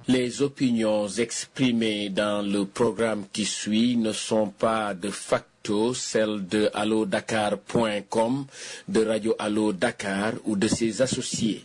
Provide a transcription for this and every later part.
Les opinions exprimées dans le programme qui suit ne sont pas de facto celles de allodakar.com, de Radio Allo Dakar ou de ses associés.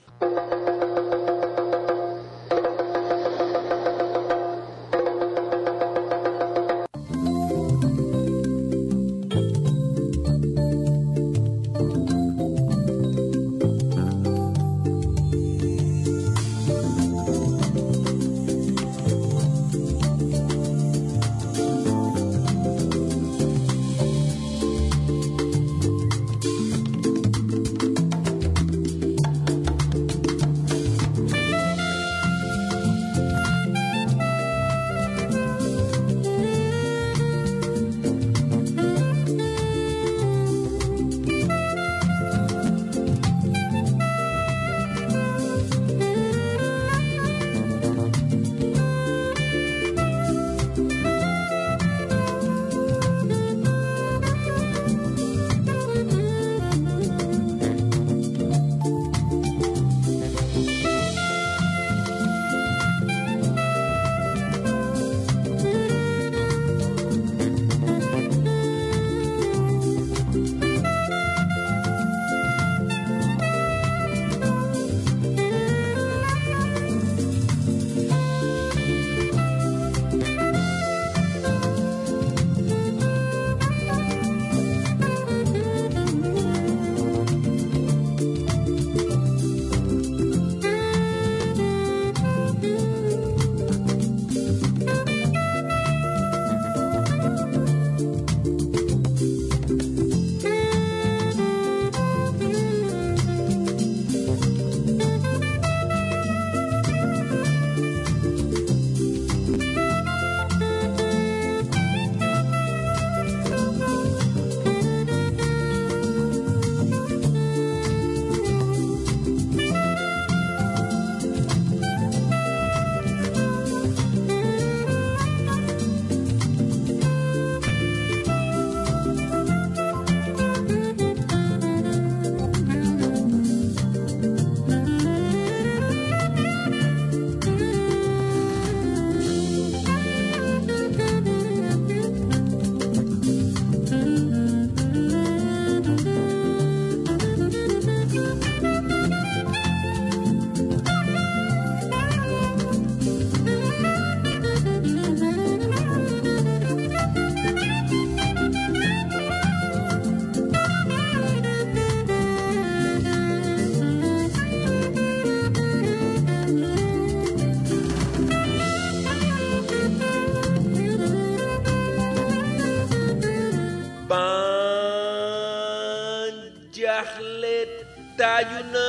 ban jaaxle taaju na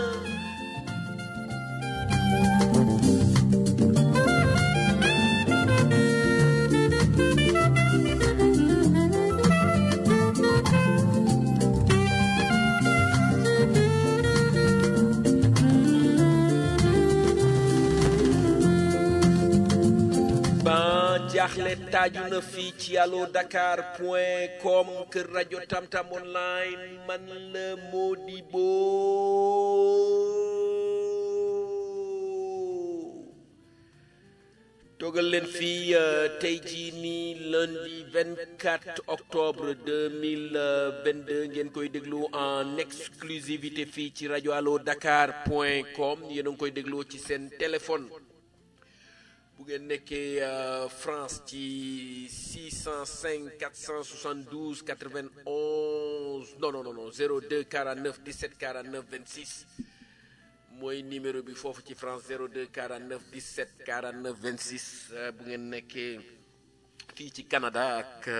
ban jaaxle taaju na fii ci allo dakar point com kër rajo tamtam online man la Modibo toogal leen fii euh, tey jii nii lundi 24 octobre 2022 ngeen koy déglu en exclusivité fii ci rajo allo dakar point com yéen a ngi koy dégloo ci seen téléphone bu ngeen nekkee euh, France ci 605 472 91 non non non non 02 49 17 49 26 mooy numéro bi foofu ci France 02 49 17 49 26 euh, bu ngeen nekkee fii ci Canada ak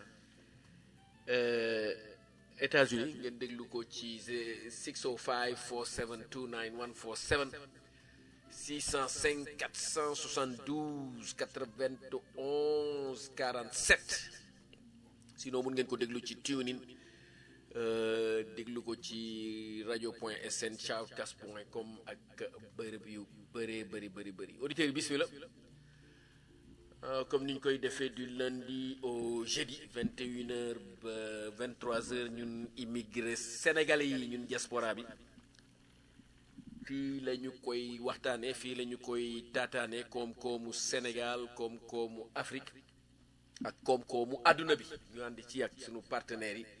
euh, États-Unis ngeen déglu ko ci 605 472 9147 605 472 91 47 sinon mun ngeen ko déglu ci tunin euh, déglu ko ci radio point sn shoutcast point com ak bërëb yu bëree bëri bëri bëri auditeurs yi bismillah Euh, comme ni ñu koy defee du lundi au jeudi 21h ba 23h ñun immigré sénégalais yi ñun diaspora bi fii la ñu koy waxtaane fii la ñu koy taataane koom-koomu Sénégal koom-koomu Afrique ak koom-koomu àdduna bi ñu ànd ci ak sunu partenaires yi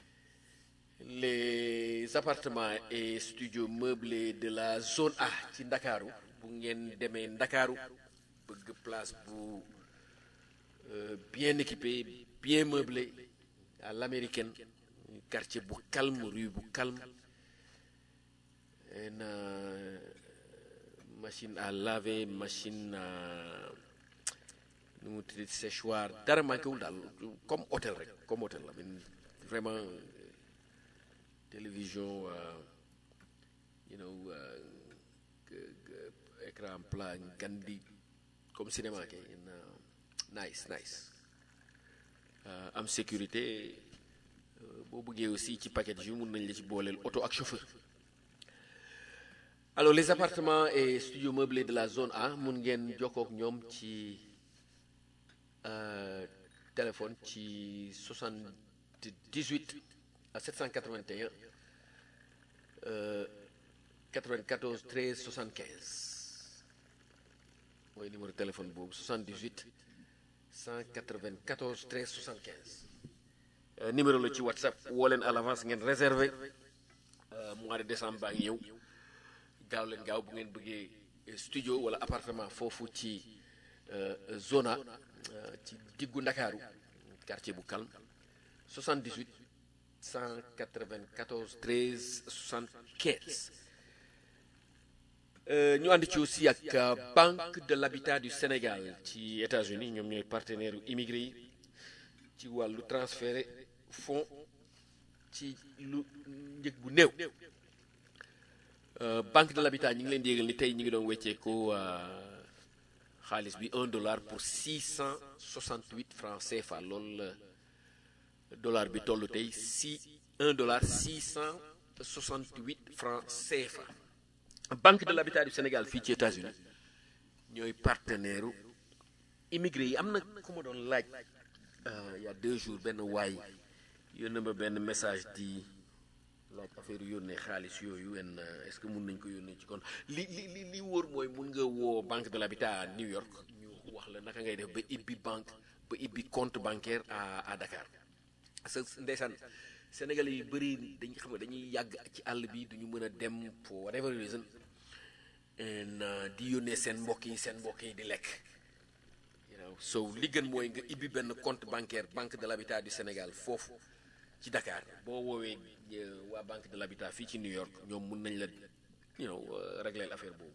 les appartements et studios meublés de la zone A ci Ndakaaru bu ngeen demee Ndakaaru bëgg place bu euh, bien équipé bien meublé à l'américaine quartier bu calme rue bu calme en euh, machine à laver machine à nu mu tudd séchoir dara manqué wul daal comme hôtel rek comme hôtel la mais vraiment euh, télévision euh, you know euh, que- que écran plat gandi comme cinéma kay en, euh, nice nice Euh, am sécurité euh, boo bëggee aussi ci paquet yi mun nañ la ci booleel auto ak chauffeur alors les appartements et studios meublés de la zone A mun ngeen jokkoo ak ñoom ci euh, téléphone ci 78 à 781 euh, 94 13 75 mooy numéro téléphone boobu 78 194 13 75 Euh, numéro la ci whatsapp woo leen à l'avance ngeen réservé euh, mois de décembre baa ngi ñëw gaaw leen gaaw bu ngeen bëggee euh, studio wala appartement foofu ci euh, zona euh, ci diggu ndakaaru quartier bu calme 78 194 13 75 Euh, ñu ànd ci aussi ak euh, Banque de l'Habitat du Sénégal ci États-Unis ñoom ñooy partenaire yu immigré yi ci wàllu transféré fonds ci lu njëg bu néew Euh, Banque de l'Habitat ñi ngi leen di yégal ni tey ñi ngi doon wecceeku euh, xaalis bi un dollar pour 668 francs CFA loolu la dollar bi toll tey si un dollar 668 francs CFA Banque de l'Habitat du Sénégal fii ci États-Unis ñooy partenaire u immigré yi am na ku ma doon laaj euh, il y a deux jours benn waay yónnee ma benn message di laaj affaire yónnee xaalis yooyu en euh, est-ce que mun nañ ko yónnee ci kon li li li li wóor mooy mun nga woo Banque de l'Habitat à New York ñu wax la naka ngay def ba ibbi banque ba ibbi compte bancaire à à Dakar sa ndeysaan Sénégalais yi bëri dañ xam nga dañuy yàgg ci àll bi duñu mën a dem for whatever reason and uh, di yónnee seen mbokk yi seen mbokk yi di lekk you know so li gën mooy nga ibbi benn compte bancaire banque de l'habitat du Sénégal foofu ci Dakar boo woowee euh, waa banque de l'habitat fii ci New York ñoom mun nañ la you know euh, régler l'affaire boobu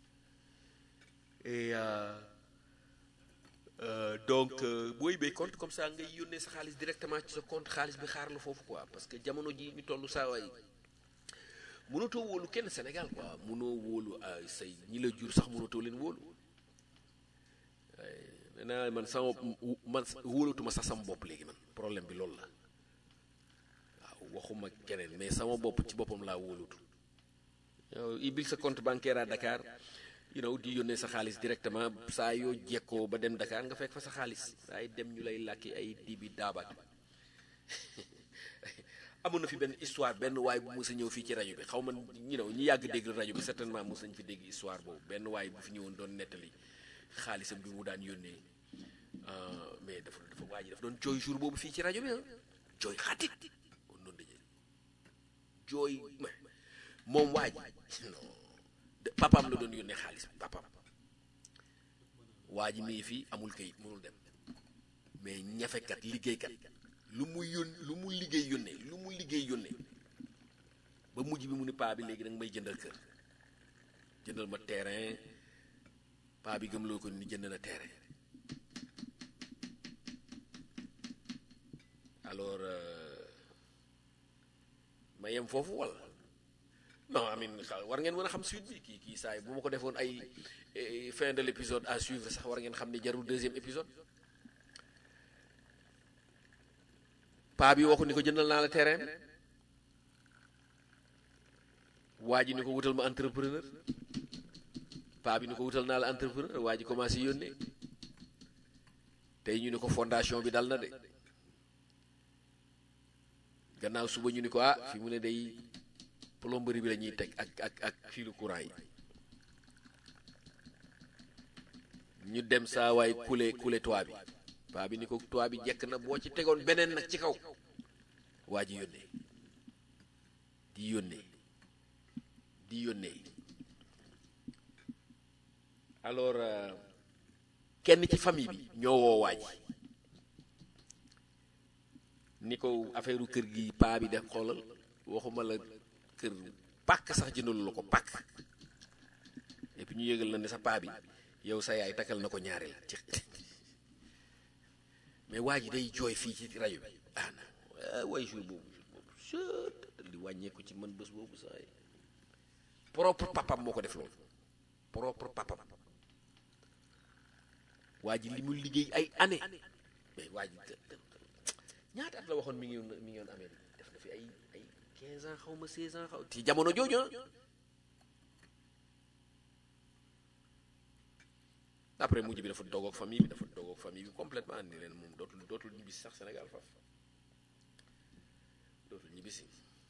et euh, Euh, donc euh, boo yibee compte comme ça ngay yónnee sa xaalis directement ci sa compte xaalis bi xaar la foofu quoi parce que jamono ji ñu toll saa waay mënatoo wóolu kenn Sénégal quoi mënoo wóolu ay say ñi la jur sax mënatoo leen wóolu nee naa man sama man wóolatuma sax sama bopp léegi man problème bi loolu la waaw waxuma keneen mais sama bopp ci boppam laa wóolatu yow ibil sa compte bancaire à Dakar you know di yónnee sa xaalis directement saa yoo jekkoo ba dem Dakar nga fekk fa sa xaalis ay dem ñu lay làkki ay dibi daabaat amoon na fi benn histoire benn waay bu mës a ñëw fii ci rajo bi xaw ma you know ñi yàgg dégg rajo bi certainement mës nañ fi dégg histoire boobu benn waay bu fi ñëwoon doon nettali xaalisam bi mu daan yónnee ah, mais dafa dafa waa ji dafa doon jooy jour boobu fii ci rajo bi ah jooy xatit on doon dajee jooy mais moom waa ji non de- papaam la doon yónnee xaalis bi papaam waa ji mii fii amul kayit mënul dem mais ñafekat liggéeykat lu mu yón lu mu liggéey yónnee lu mu liggéey yónnee ba mujj bi mu ni paa bi léegi da nga may jëndal kër jëndal ma terrain paa bi gëmloo ko ni jënd na terrain alors euh, ma yem foofu wala non amin xa- war ngeen mën a xam suite bi kii kii saa yi bu ma ko defoon ay eh, fin de l'épisode à suivre sax war ngeen xam ni jarul deuxième épisode paa bi waxu ni ko jëndal naa la terrain bi waa ji ni ko wutal ma entrepreneur paa bi ni ko wutal naa la entrepreneur waa ji commencé yónnee tey ñu ni ko fondation bi dal na de gannaaw suba ñu ni ko ah fi mu ne day plomberie bi la ñuy teg ak ak ak filu courant yi ñu dem saa waay kule kule toit bi paa bi ni ko toit bi jekk na boo ci tegoon beneen nag ci kaw waa ji yónnee di yónnee di yónnee alors kenn ci famille bi ñoo woo waa ji ni ko affaire kër gi paa bi def xoolal waxuma la kër pàkk sax jëndalu la ko pàkk et puis ñu yëgal la ne sa paa bi yow sa yaay takkal na ko ñaari la ci mais waa ji day jooy fii ci rajo bi ah na way jour boobu jour boobu li wàññeeku ci man bés boobu saa yi propre papam moo ko def loolu propre papam waa ji li mu liggéey ay année mais waa ji ñaata at la waxoon mi ngi woon mi ngi woon Amérique def na fi ay ay 15 ans xaw ma 16 ans xaw ci jamono jooju après mujj bi dafa dogoog famille bi dafa dogoog famille bi complètement ni leen moom dootul dootul ñibbisi sax Sénégal faf dootul ñibbisi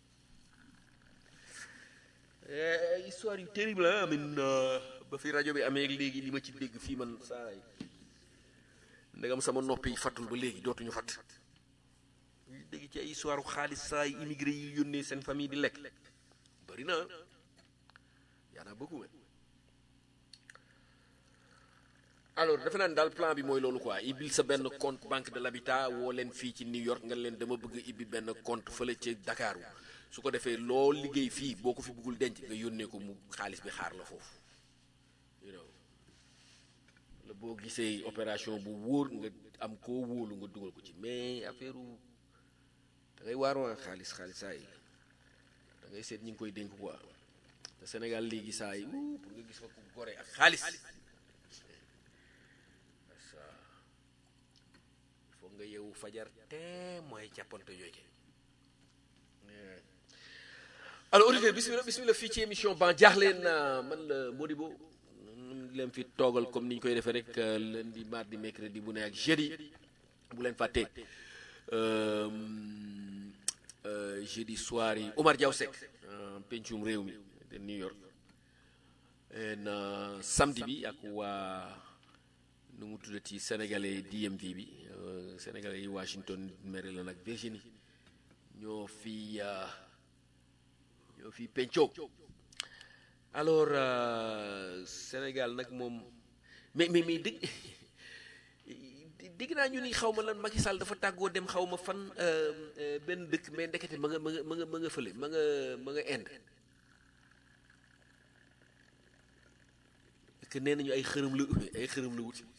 histoire yu terrible ah amin ba fi rajo bi amee léegi li ma ci dégg fii man saa yi ndegam sama noppi fattul ba léegi dootuñu fatt ñu dégg ci ay histoire xaalis saa yi immigré yi yónnee seen famille di lekk bëri na yaa naa beaucoup alors defe naa ne daal plan bi mooy loolu quoi ibbil sa benn compte banque de l'habitat woo leen fii ci New York nga leen dama bëgg ibbi benn compte fële ci Dakar su ko defee loo liggéey fii boo ko fi bëggul denc nga yónnee ko mu xaalis bi xaar la foofu you know la boo gisee opération bu wóor nga am koo wóolu nga dugal ko ci mais affaire da ngay waaroo xaalis xaalis saa yi da ngay seet ñi ngi koy dénk quoi te Sénégal léegi saa yi wuu pour nga gis fa ku gore ak xaalis foog nga yeewu fajar te mooy jàppante yooyu alors auditeur bismillah bismillah fii ci émission ban jaaxleen man la Modibo leen fi toogal comme ni ñu koy defee rek lundi mardi mercredi bu ne ak jeudi bu leen fàtte jeudi soir yi Omar Diaw Seck pencum réew mi de New York en samedi bi ak waa nu mu tuddati sénégalais DMV bi sénégalais yi Washington Maryland ak Virginie ñoo fi ñoo fi pencoo alors Sénégal nag moom mais mais mais dégg dégg naa ñu ni xaw ma lan Macky Sall dafa tàggoo dem xaw ma fan benn dëkk mais ndekete ma nga ma nga ma nga ma nga fële ma nga ma nga Inde que nee nañu ay xërëm la ay xërëm la wuti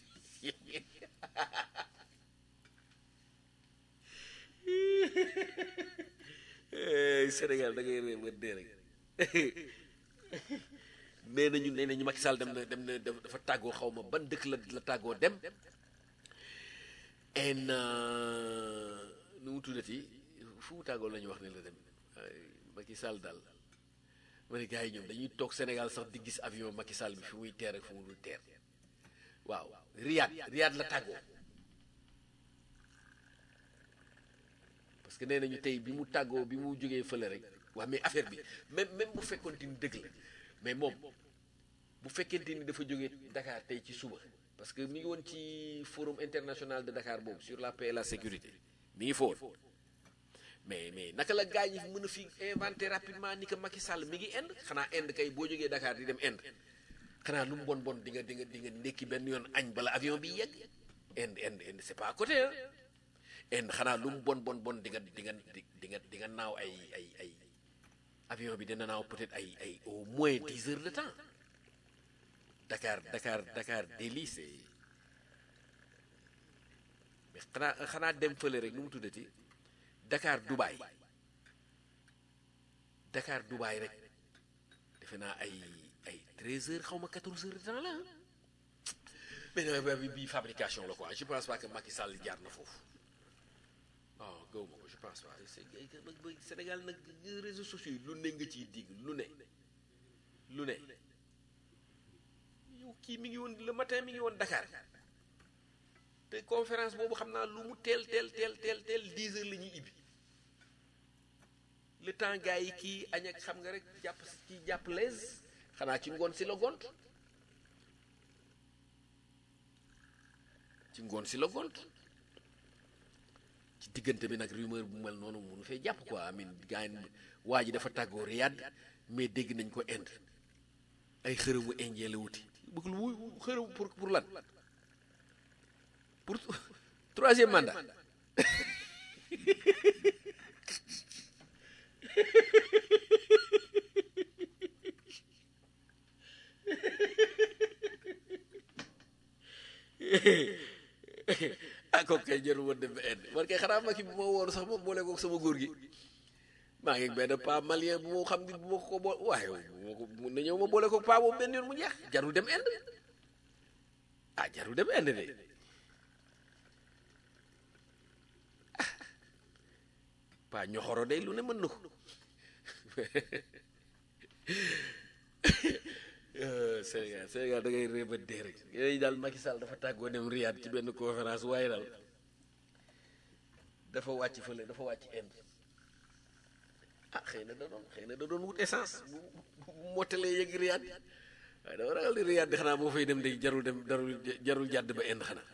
Sénégal da ngay réer ba dee rek nee nañu nee nañu Macky Sall dem na dem na dafa tàggoo xaw ma ban dëkk la la tàggoo dem en nu mu tuddati fu mu tàggoo la ñu wax ne la dem Macky Sall daal ma ne gars yi ñoom dañuy toog Sénégal sax di gis avion Macky Sall bi fi muy teer ak fu mu dul teer waaw Riyad Riyad la tàggoo parce que nee nañu tey bi mu tàggoo bi mu jógee fële rek waa mais affaire bi même même bu fekkoonte ni dëgg la mais moom bu fekkente ni dafa jógee Dakar tey ci suba parce que mi ngi woon ci forum international de Dakar boobu sur la paix et la sécurité mi ngi foon mais mais naka la gars yi mën a fi inventer rapidement ni que Macky Sall mi ngi Inde xanaa Inde kay boo jógee Dakar di dem Inde xanaa lu mu bon bon di nga di nga di nga ndekki benn yoon añ bala avion bi yegg Inde Inde Inde c'est pas à côté hein Inde xanaa lu mu bon bon bon di nga di nga di nga di nga naaw ay ay ay avion bi dina naaw peut-être ay ay au moins dix heures de temps Dakar Dakar Dakar Delhi c'est mais xanaa xanaa dem fële rek nu mu tuddati Dakar Dubaï Dakar Dubaï rek defe naa ay ay treize heures xaw ma quatorze heures de temps la mais bi bi fabrication la quoi je pense pas que Macky Sall jaar na foofu waaw gaw ma ko je pense pas Sénégal nag réseaux sociaux yi lu ne nga ciy digg lu ne lu ne yow kii mi ngi woon le matin mi ngi woon Dakar te conférence boobu xam naa lu mu teel teel teel teel teel dix heures la ñuy ibbi le temps gars yi kii añ ak xam nga rek jàpp ci jàpp lees xanaa ci ngoon si la gont ci ngoon si la gont ci diggante bi nag rumeur bu mel noonu munu fee jàpp quoi amin gaa yi waa ji dafa tàggoo Riyad mais dégg nañ ko Inde ay xërëmu indien la wuti bëgg lu muy xërëm pour pour lan pour troisième mandat ah kooku kay jarul woon dem ba Inde man kay xanaa ma ki bu ma woon sax moom boole ko sama góor gi maa ngi benn pa malien bu ma xam ni bu ma ko boole waaye bu ma ko mun na ñëw ma boole ko pa boobu benn yoon mu jeex jarul dem Inde ah jarul dem Inde de ah pa ñoxoro day lu ne mën na ko Sénégal Sénégal da ngay réeba dee rek yooyu daal Macky Sall dafa tàggoo dem Riyad ci benn conférence waaye daal dafa wàcc fële dafa wàcc Inde ah xëy na da doon xëy na da doon wut essence bu bu mottalee yëg Riyad waaye dama ragal di Riyad di xanaa boo fay dem de jarul dem jarul jarul jàdd ba Inde xanaa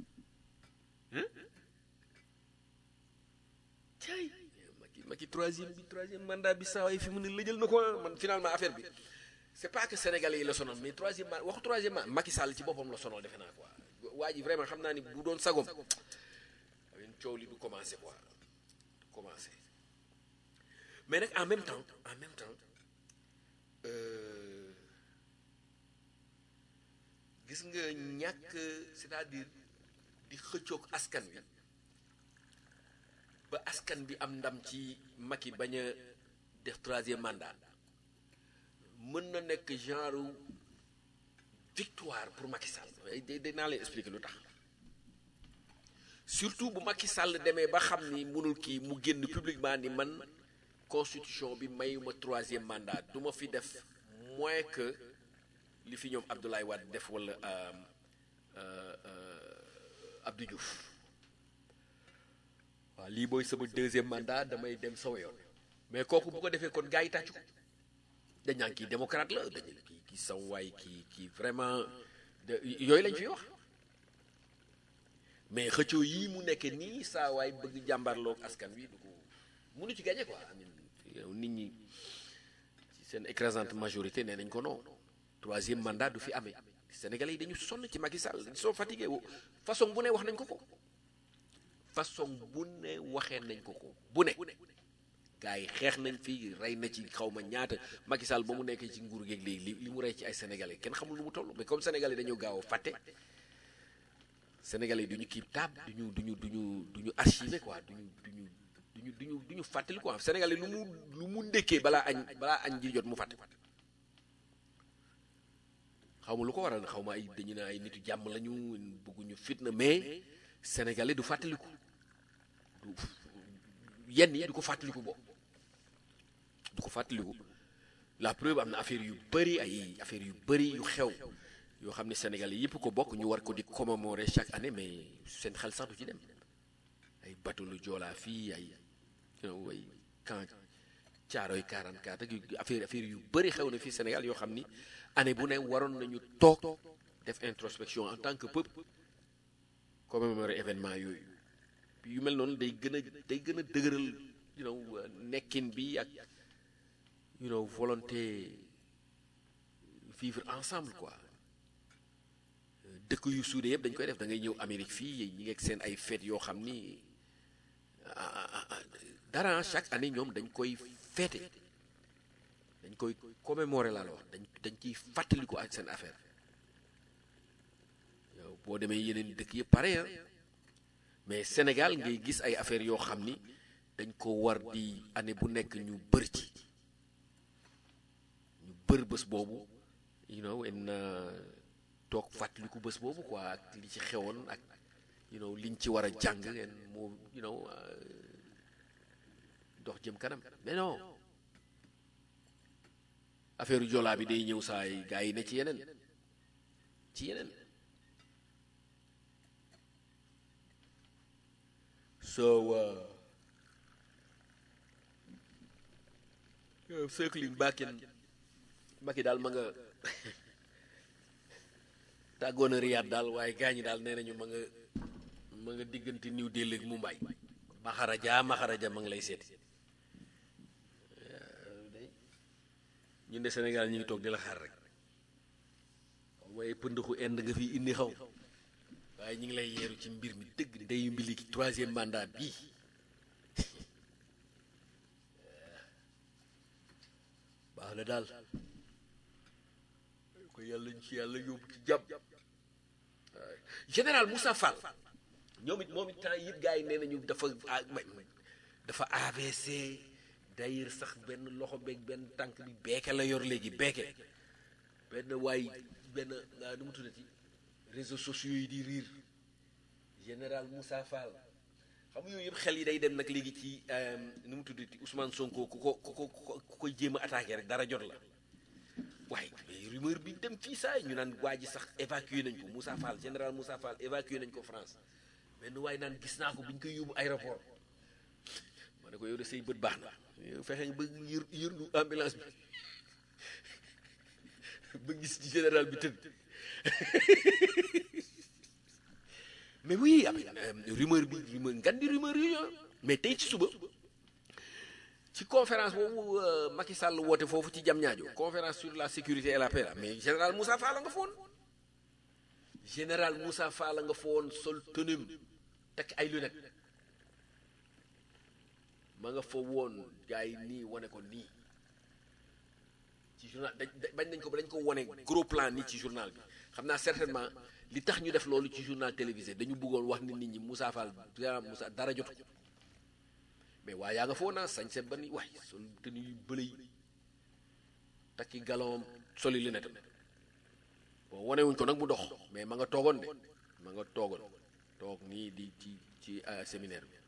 caay Macky Macky troisième bi troisième mandat bi saa waay fi mu ne lëjal na ko man finalement affaire bi c'est pas que sénégalais yi la sonal mais troisième mandat waxu troisième mandat Macky Sall ci boppam la sonal defe naa quoi waa ji vraiment xam naa ni bu doon sagom awen coow li du commencé quoi du commencé mais nag en même temps en même temps euh, gis nga ñàkk c'est-à-dire di xëccoog askan wi ba askan bi am ndam ci Macky bañ a def troisième mandat mën na nekk genre victoire pour Macky Sall day dinaa leen expliquer lu tax surtout bu Macky Sall demee ba xam ni mënul kii mu génn publiquement ni man constitution bi mayuma troisième mandat du ma fi def moins que li fi ñoom Abdoulaye Wade def wala Abdou Diouf waaw lii mooy sama deuxième mandat damay dem sama yoon mais kooku bu ko defee kon gars yi tàccu ko dañ naan kii démocrate la dañu kii kii sam waay kii kii vraiment de yooyu lañ fi wax mais xëccoo yii mu nekk nii saa waay bëgg jàmbarloog askan wi du ko mënu ci gagné quoi amin yow nit ñi ci seen écrasante majorité nee nañ ko non troisième mandat du fi amee sénégalais yi dañu sonn ci Macky Sall ils sont fatigués façon bu ne wax nañ ko ko façon bu ne waxee nañ ko ko bu ne gars yi xeex nañ fi rey na ci xaw ma ñaata Macky Sall ba mu nekkee ci nguur geeg léegi li li mu rey ci ay sénégalais kenn xamul lu mu toll mais comme sénégalais dañoo gaaw a fàtte sénégalais du ñu kii tab du ñu du ñu du ñu du ñu archivé quoi du ñu du ñu du ñu du ñu du ñu fàttali quoi sénégalais lu mu lu mu ndékkee balaa añ balaa añ ji jot mu fàtte xaw ma lu ko waral xaw ma ay dañu ne ay nitu jàmm lañu bëgguñu fitna mais sénégalais du fàttaliku du yenn yi du ko fàttaliku bo du ko fàttaliku la preuve am na affaire yu bëri ay affaire yu bëri yu xew yoo xam ne sénégalais yëpp ko bokk ñu war ko di commémorer chaque année mais seen xel sax du ci dem ay bateau lu joolaa fii ay you know ay camp caaroy 44 ak affaire affaire yu bëri xew na fii Sénégal yoo xam ni année bu ne waroon nañu toog def introspection en tant que peuple commémorer événement yooyu yu mel noonu day gën a day gën a dëgëral you know nekkin bi ak you know volonté vivre ensemble quoi dëkk yu suude yëpp dañ koy def da ngay ñëw Amérique fii ñi ngeeg seen ay fête yoo xam ni dara chaque année ñoom dañ koy fêté dañ koy commémorer laa la wax dañ dañ ciy fàttaliku ak seen affaire yow boo demee yeneen dëkk yëpp pare ah mais Sénégal ngay gis ay affaires yoo xam ni dañ ko war di année bu nekk ñu bër ci ñu bër bés boobu you know en toog fàttaliku bés boobu quoi ak li ci xewoon ak you know liñ ci war a jàng en moo you know dox jëm kanam mais non affaire joolaa bi day ñëw saa yi gars yi ne ci yeneen ci yeneen so circling back in Macky daal ma nga tàggoon a Riyad daal waaye gaañ ñi daal nee nañu ma nga ma nga diggante New Delhi ak Mumbai maxaraja maxaraja ma ngi lay seeti ñun de Sénégal ñu ngi toog di la xaar rek waaye pëndëxu ind nga fi indi xaw waaye ñu ngi lay yeeru ci mbir mi dëgg ni day mbili ki troisième mandat bii baax na daal ko yàlla ñu ci yàlla yóbbu ci jàmm général Moussa Fall ñoom it moom it temps yëpp gars yi nee nañu dafa dafa AVC d'ailleurs sax benn loxo beeg benn tànk bi beeke la yor léegi beeke benn waay benn nu mu tuddati réseaux sociaux yi di riir général Moussa Fall xam nga yooyu yëpp xel yi day dem nag léegi ci nu mu tuddati Ousmane Sonko ku ko ku ko ku koy jéem a attaqué rek dara jot la waaye mais rumeur bi dem fii saa ñu naan waa ji sax évacué nañ ko Moussa Fall général Moussa Fall évacué nañ ko France benn waaye naan gis naa ko bi ñu koy yóbbu aéroport ma ne ko yow de say bët baax na yow fexe nga ba yër yërndu ambulance bi ba gis ci général bi tëdd mais oui am rumeur bi rumeur ngan di rumeur yooyu mais tey ci suba ci conférence boobu Macky Sall woote foofu ci Diamniadio conférence sur la sécurité et la paix la mais général Moussa Fall nga foon général Moussa Fall nga foon sol tenue tekk ay lunettes ma nga fa woon gars yi nii wane ko nii ci journal dañ bañ nañ ko ba dañ ko wane gros plan nii ci journal bi xam naa certainement li tax ñu def loolu ci journal télévisé dañu bëggoon wax ni nit ñi Moussa Fall Moussa dara jotu ko mais waaye yaa nga foo naa sañ se ba ni waay sol tenue yu bële yi takki galon soli li netam bon wane wuñ ko nag mu dox mais ma nga toogoon de ma nga toogoon toog nii di ci ci séminaire bi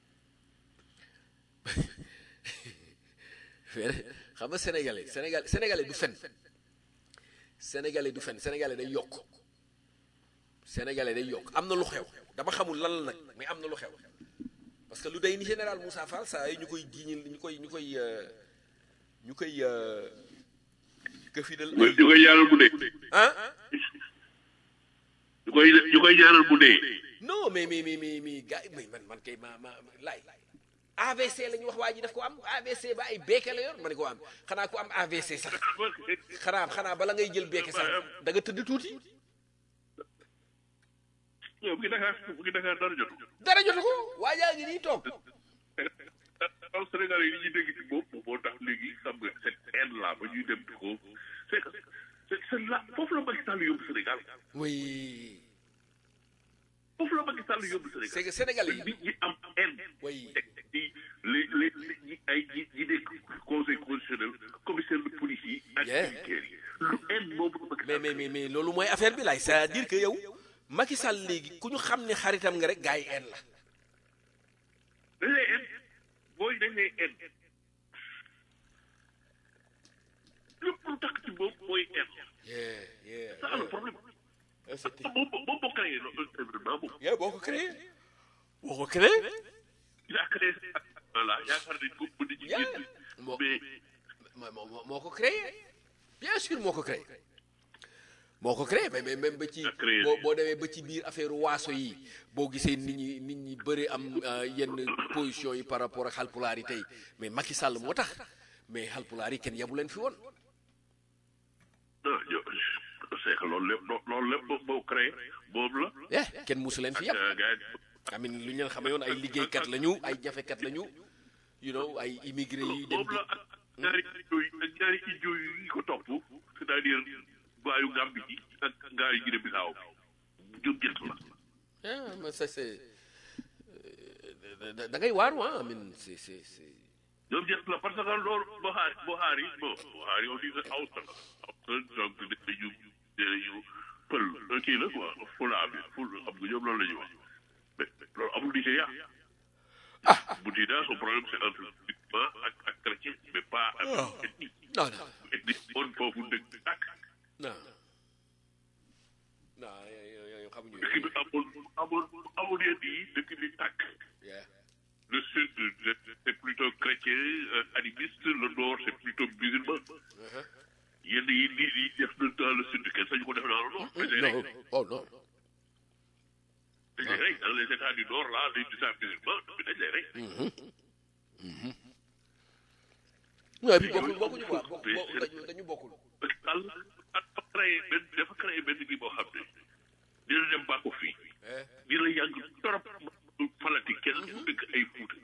xam nga sénégalais sénégal sénégalais du fen sénégalais du fen sénégalais day yokk sénégalais day yokk am na lu xew dama xamul lan la nag mais am na lu xew parce que lu day ni général Moussa Fall saa yi ñu koy jiiñil ñu koy ñu koy ñu koy këfidal ñu koy ñaanal bu dee ah ñu koy ñu koy ñaanal bu dee non mais mais mais mais mais gars mais man man kay ma ma laay AVC la ñu wax waa ji daf ko am AVC ba ay beeke la yor ma ne ko am xanaa ku am AVC sax xanaa xanaa bala ngay jël beeke sax da nga tëdd tuuti yow bu ngi Dakar bu ngi Dakar dara jotu dara jotu ko waa jaa ngi nii toog aw Sénégal yi ñuy dégg ci bopp moo tax léegi xam nga cette haine là ba ñuy dem di ko c'est que c'est c'est là foofu la Macky Sall yóbbu Sénégal oui foofu la Macky Sall yóbbu Sénégal c'est que Sénégal yi nit ñi am haine oui teg ci les les ñi ay ñi ñi nekk conseil constitutionnel commissaire de police yi ak Yeah. militaires yi lu haine boobu la Macky mais mais mais mais loolu mooy affaire bi laay c'est-à-dire que yow Macky Sall léegi ku ñu xam ne xaritam nga rek gars yi en la dañ lay haine booy dañ lay haine lépp lu tax ci boobu mooy haine yeah yeah ça le problème yeah c'était moom moom moo créé loolu événement boobu yeah boo ko créé boo ko créé il a créé voilà yaakaar nañ ko mën nañu Yeah. génn Moo- mais moo moo moo ko créé bien sûr moo ko créé moo ko créé mais mais même ba ci A créé. boo boo demee ba ci biir affaire waaso yi boo gisee nit ñi nit ñi bëri am euh, yenn position yi par rapport ak xalpulaar yi tey mais Macky Sall moo tax mais xalpulaar yi kenn yabu leen fi woon non yo c'est que loolu lépp loolu lépp moo moo créé boobu la eh kenn musu leen fi yàpp ak gars yi amin lu ñu leen xamee woon ay liggéeykat lañu ay jafekat lañu you know ay immigré yi dem boobu di la ak ñaari idio yi ak ñaari idio yi ko topp c'est-à-dire gaayu Gambie yi ak gaayu Guinée Bissau jóg jënt la ah mais ça c'est euh, da da ngay waaru ah amin c'est c'est c'est ñoom jënt la parce que loolu Buhari Buhari bon Buhari on dit que Hausa la Hausa donc dañu dañu pël kii la quoi fulaa bi ful xam nga ñoom loolu la ñuy wax mais loolu amul Nigéria bu Nigéria son problème c'est entre musulman ak ak chrétien mais pas ak ethnie non non ethnie on foofu dëgg ak non non yow yow xamuñu dëkk bi amoon amoon amoon yenn yi dëkk bi tàkk yeah le sud c'est plutôt chrétien euh, animiste le nord c'est plutôt musulman yenn yi lii yi def na dans le sud kenn sañu ko def dans le nord mais non oh non dañ lay rey dans les états du nord là les états musulmans mais dañ lay rey non bi bokkul bokkuñu quoi bokk bokk dañu dañu bokkul Macky Sall dafa créé benn dafa créé benn kii boo xam ne dina dem bàkku fii dina yàgg torop falatik kenn dëkk ay fuuta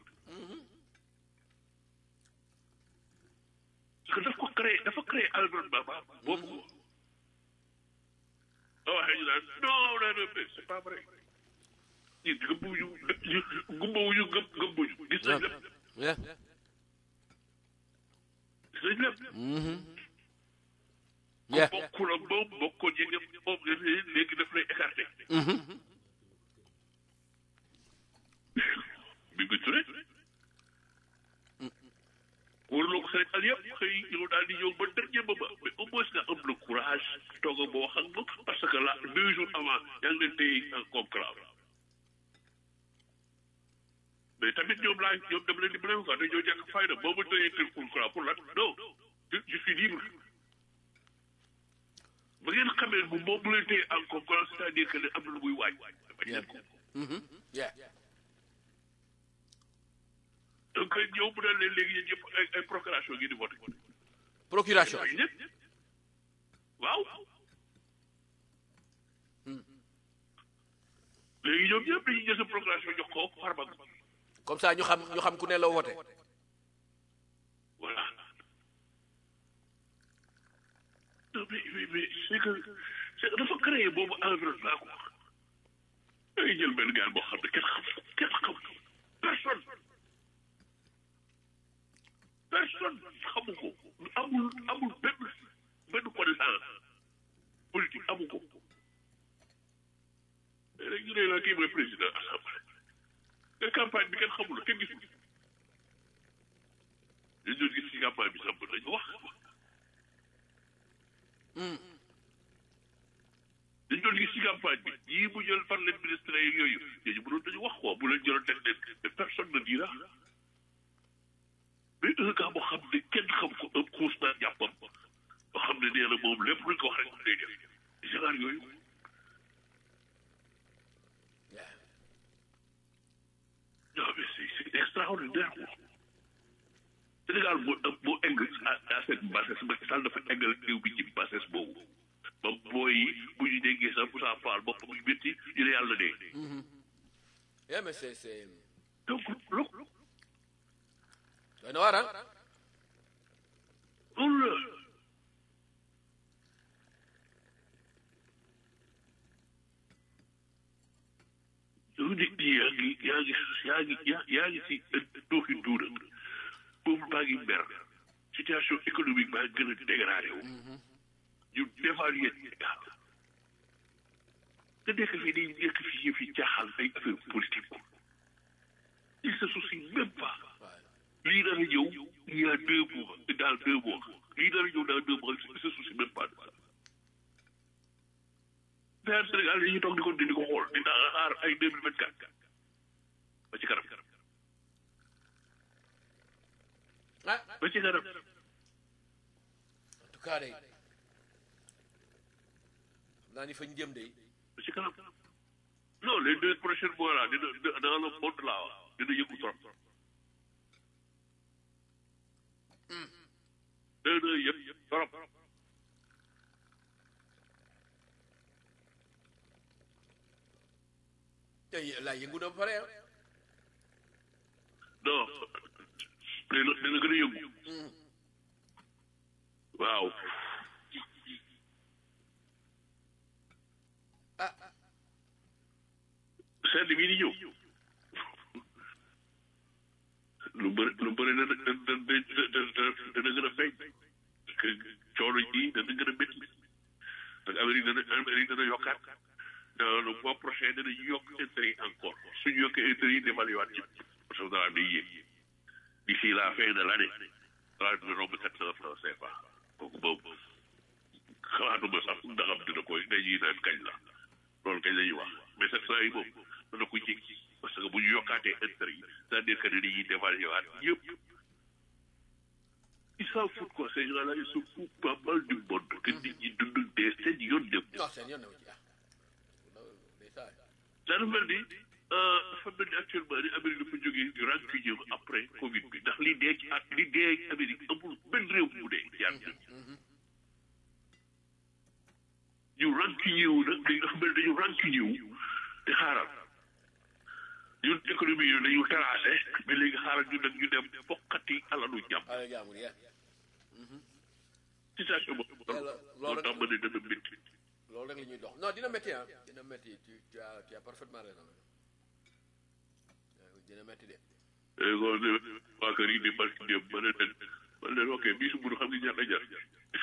parce que daf ko créé dafa créé environnement ba boobu ko soo waxee ñu naan non non non mais c'est pas vrai ñi gëmbuñu gumbawuñu gëm gëmbuñu gis nañ lépp yeah gis nañ lépp yeah bokkul ak moom bokkoo jege moom léegi daf lay écarté bi nga turé wóorloo ko Sénégal yëpp xëy ñëw daal di ñëw ba dernier moment mais au moins nga am le courage toog a boo xam nga parce que là deux jours avant yaa ngi leen téye en conclave mais tamit ñoom laa ñoom dama leen di blâme quoi dañoo ñàkk fayda boo ma téye tel conclave pour lan non je je suis libre ba ngeen xamee bu moom bu leen téye en conclave c'est-à-dire que ne am na lu muy waaj bañ leen ko yeah donc ñëw mu ne leen léegi yéen ñëpp ay ay procuration ngi di voté procuration ay ñëpp waaw léegi ñoom ñëpp dañuy jël sa procuration jox ko Farba comme ça ñu xam ñu xam ku ne la wote voilà non mais mais mais c'est que c'est que dafa créé boobu environnement quoi dangay jël benn gaal boo xam ne kenn xam kenn xam personne personne xamu ko amul amul benn benn connaissance politique amu ko léegi ñu ne la kii mooy président assemblée te campagne bi kenn xamul la kenn gisul dañ doon gis ci campagne bi sax mën nañu wax dañ doon gis ci campagne bi yii mu jël par leen ministre yi yooyu yooyu mënoon nañu wax quoi bu leen jëloon teg leen mais personne ne dira mais un gars boo xam ne kenn xam ko un xuus naa jàppam boo xam ne nee na moom lépp luñ ko wax rek moom day def genre yooyu non mais c'est c'est extraordinaire quoi Sénégal moo moo egg à à cette bassesse Macky Sall dafa eggal réew bi ci bassesse boobu ba booy yi bu ñu déggee sax Moussa Fall bopp muy métti ñu ne yàlla dee yeah mais c'est c'est donc lu doy na waar ah loolu la yow nit ñi yaa ngi yaa ngi yaa ngi yaa yaa ngi si dooxi duuna boobu baa ngi mer situation économique baa gën a dégradé wu ñu dévaluer Sénégal nga nekk fii di nekk fii yëf yi jaaxal ay affaire politique il se soucie même pas lii dara ñëw il y a deux mois dans deux mois lii dara ñëw dans deux mois il se soucie même pas de ça mais Sénégal dañuy toog di ko di ko xool di daa xaar ay deux mille vingt quatre ba ci kanam ah ba ci kanam en tout cas day naa ni fañ jëm day ba ci kanam non les deux prochains mois là dina dina- dans le monde là dina yëngu trop dina yëpp trop tey laa yëngu na ba pare ah non dina dina gën a yëngu waaw ah sedd bii di ñëw lu bëri lu bëri dana dana dana dana gën a feeñ parce que coono yi dana gën a métti parce que Amérique dana Amérique dana yokkaat dans le mois prochain dana yokk intérêt yi encore suñu yokkee intérêt yi dévalué waat ci parce que dara day yéeg d'ici la fin de l' année dara dina romb sept cent francs CFA kooku boobu xalaatuma sax ndax am dina koy dañuy naan kañ la loolu kañ la ñuy wax mais sept cent yi moom dana ko jéggi parce que bu ñu yokkaatee wàccee intérêt yi c'est-à-dire que ne dañuy dévaluer waat yëpp ils s'en foutent quoi ces gens-là ils se foutent pas mal du monde que nit ñi dund dee seen yoon dem non seen yoon newu ci ah day saa dafa mel ni dafa mel ni actuellement ni Amérique dafa jógee du rancunier après Covid bi ndax li dee ci at li dee Amérique amul benn réew bu dee ci àdduna bi ñu rancunier wu nag dañu dafa mel ni dañu rancunier wu te xaaral ñun économie yi dañu terrassé mais léegi xaaral ñu nag ñu dem fokkati alalu jàmm ala jaamur ya situation boobu loolu tax ma ne dana métti loolu rek la ñuy dox non dina métti ah dina métti tu tu as tu as parfaitement raison waaw dina métti de kon de waa kër yi di barki dem ma ne leen ma ne leen ok bii su mburu xam nga ñaata jar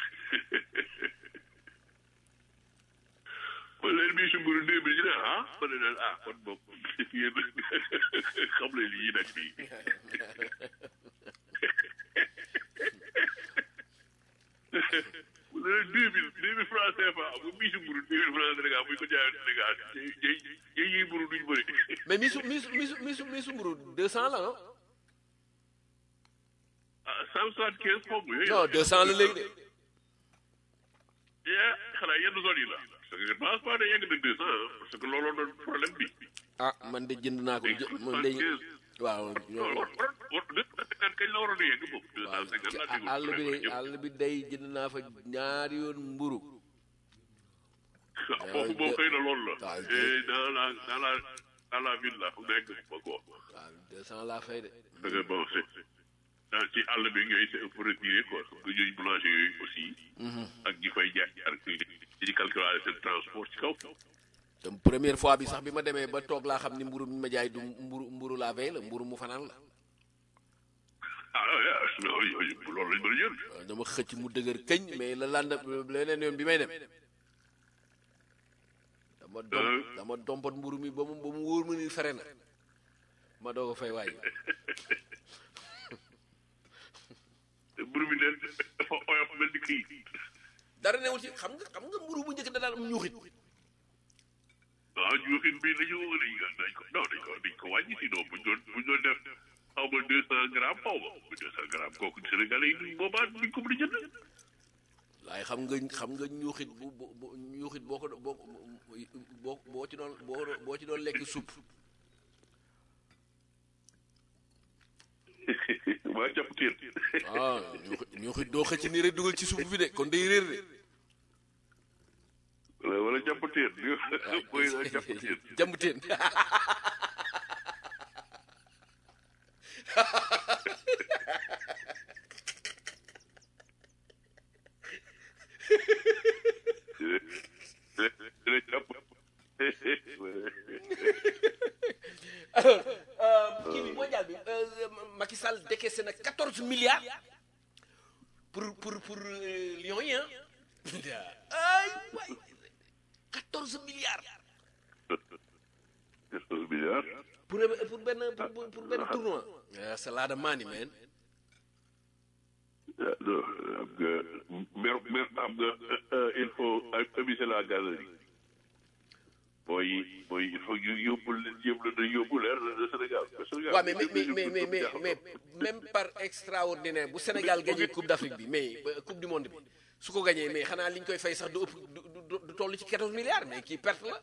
ma leen bii su mburu deux mille ñu ne ah ma ne leen ah kon boog yéen xam leen lii nag fii ma ne leen deux mille deux mille francs CFA bu bii su mburu deux mille francs Sénégal bu ñu ko jaayoon Sénégal jëy jëy yi mburu duñ bëri mais misu misu misu misu misu mburu deux cent la non ah cent soixante quinze xaw ma yooyu non deux cent la léegi de yaa xanaa yenn zone yi la parce que je pense pas ne yegg na deux cent parce que looloo doon problème bi ah man de jënd naa ko jë man de waaw non war war war deux cent cinquante kañ la waroon a yegg boobu deux waaw cent cinquante ci laa déglu àll bi de àll bi day jënd naa fa ñaari yoon mburu foofu boo xëy na loolu la waaw, et dans la dans la dans la ville la nekk ba ko waaw deux cent laa fay de da nga bon c'est dans ci àll bi ngay c'est un peu retiré quoi parce que ñooy boulanger yooyu aussi ak ñi fay jaay ak ñi calculer seen transport ci kaw te première fois bi sax bi ma demee ba toog laa xam ni mburu mi ma jaay du mburu mburu laa fay la mburu mu fanaan la ah non yooyu loolu lañ mën a jël waaw dama xëcc mu dëgër këñ mais la landa leneen yoon bi may dem dama dom dama dompat mburu mi ba mu ba mu wóor ma ni fere na ma doog a fay waay mburu bi leen dafa oyof mel ni kii dara newul ci xam nga xam nga mburu bu njëkk da daan am ñuuxit waaw juuxin bi dañu dañ ko dañ ko non dañ ko dañ ko wàññi sinon buñ doon buñ doon def xaw ma deux cent grammes xaw ma deux cent grammes kooku Sénégalais yi duñ boobaa duñ ko mën a jënd waaye xam nga xam nga ñuuxit bu bu bu ñuuxit boo ko boo boo boo ci doon boo boo ci doon lekk supp waa jàpp teen ah ñuuxit ñuuxit doo xëcc ni rek dugal ci supp bi de kon day réer de wala wala jàpp teen mooy la jàpp teen jàmbuteen dina jàpp alors kii bi mondial bi Macky Sall décaissé na 14 milliards pour pour pour euh, Lions yi ah ay waay 14 milliards quatorze milliards pour pour benn pour pour benn tournoi. ah c'est là de money man. ah non am nga mer mer am nga il faut amuser la galerie mooy mooy il faut ñu yóbbu leen yóbbu leen yóbbu leen le Sénégal le Sénégal. waaw mais mais mais mais mais mais même par extraordinaire bu Sénégal gagné coupe d'Afrique bi mais ba coupe du monde bi su ko gagné mais xanaa li ñu koy fay sax du ëpp du du du toll ci 14 milliards mais kii perte la.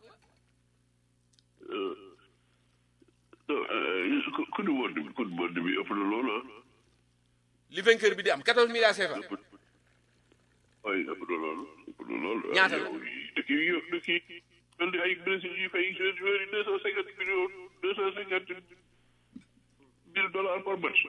non ku du monde bi ku du monde bi ëpp na loolu ah. li vainqueur bi di am 14 milliards CFA. oui ëpp na loolu ëpp na loolu. ñaata la dëkk yi yë dëkk yi mel ni ay Brésil yu fay joueurs yi deux cent cinquante millions deux cent cinquante mille dollars par match.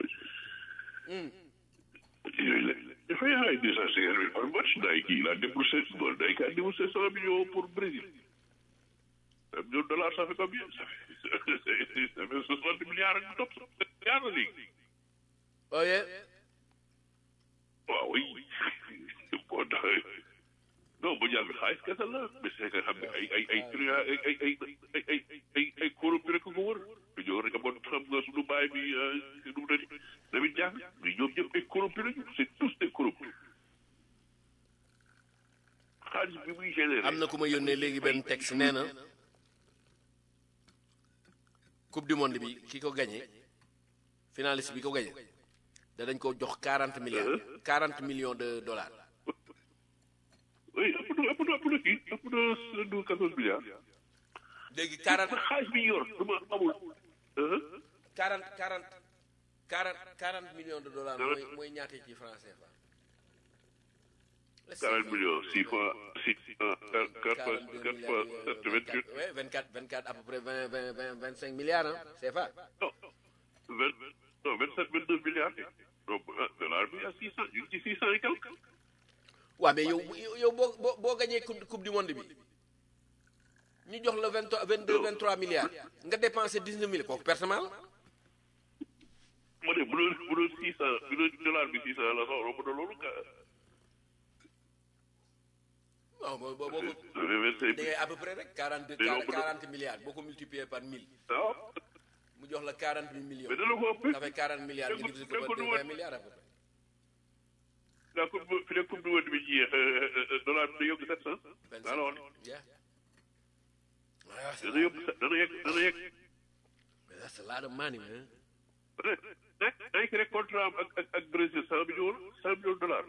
yooyu la dafay ay deux cent cinquante mille par match day kii la déboursé bon day kaa déboursé cent millions pour Brésil. un million de dollars ça fait combien ça fait ça fait soixante milliards ak topp milliards la léegi. oye waaw oui boo tax non mondial bi xaalis kese la mais c'est que xam nga ay ay ay truand ay ay ay ay ay ay ay corrompu rek ko wër ñoo rek amoon xam nga suñu baay bi nu mu tëddi Lamine Diack mais ñoom ñëpp ay corrompu lañu c'est tous des corrompus xaalis bi muy généré am na ku ma yónnee léegi benn texte nee na coupe du monde bi ki ko gagné finaliste bi ko gagné danañ ko jox 40 milliards 40 millions de dollars oui ëpp na ëpp na ëpp na kii ëpp na du quatorze milliards. léegi 40 xaalis bi yor du ma amul. 40 40 40 40 millions de dollars mooy mooy ñaata ci franc CFA. 40 millions six fois six ah quatre fois 42 quatre fois sept vingt huit. oui 24 24 à peu près 20 20 20 25 milliards ah CFA. non vingt non vingt sept vingt deux milliards. donc ah dollar bi à six cent ñu ngi ci six cent et quelque. waaw mais yow yow boo boo boo gagné coupe coupe du monde bi ñu jox la 23 22 23 milliards nga dépensé 19 mille kooku pertement la. ma ne bu doon bu doon six cent bu doon dollar bi six cent la sax romb na loolu ka. non boo boo boo ko ça fait vingt cinq da ngay à peu près rek 42 Mais non, bu doon- 40 milliards boo ko multiplié par 1000 waaw mu jox la 40 millions. mais dana ko ëpp. ça fait 40 milliards nga divisé ko par 20 milliards à peu près. la coupe fi ne coupe du monde bi jeex dollar bi da yokk sept cent. 25 daa la wax yeah. Ah, c'est dana yokk dana yegg dana yegg. mais that's a lot of money man. rek rek rek contrat am ak ak ak Brésil cent millions cent millions de dollars.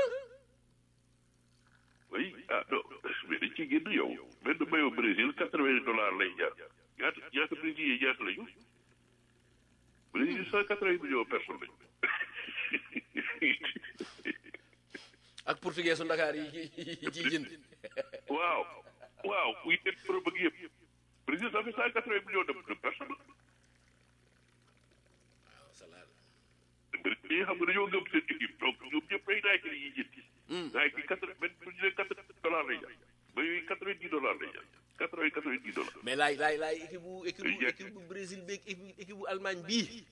oui ah non mais dañ ciy génn yow benn maillot Brésil quatre vingt dollars lay jar ñaata ñaata Brésil yi ñaata lañu Brésil cent quatre vingt millions personnes lañu. ak portugais su Ndakaar yi yi ciy jënd. waaw waaw muy def pro bëgg yëpp Brésil ça fait cent quatre vingt millions de de personnes. waaw c'est là. Brésil yi xam nga dañoo gëm seen équipe donc ñoom ñëpp ay Nike la ñuy jënd. Nike quatre vingt bu ñu nee quatre dollars lay jar ba yooyu quatre vingt dix dollars lay jar quatre vingt quatre vingt dix dollars. mais laay laay laay équipe bu équipe bu Day équipe bu Brésil beeg équipe équipe bu Allemagne bii.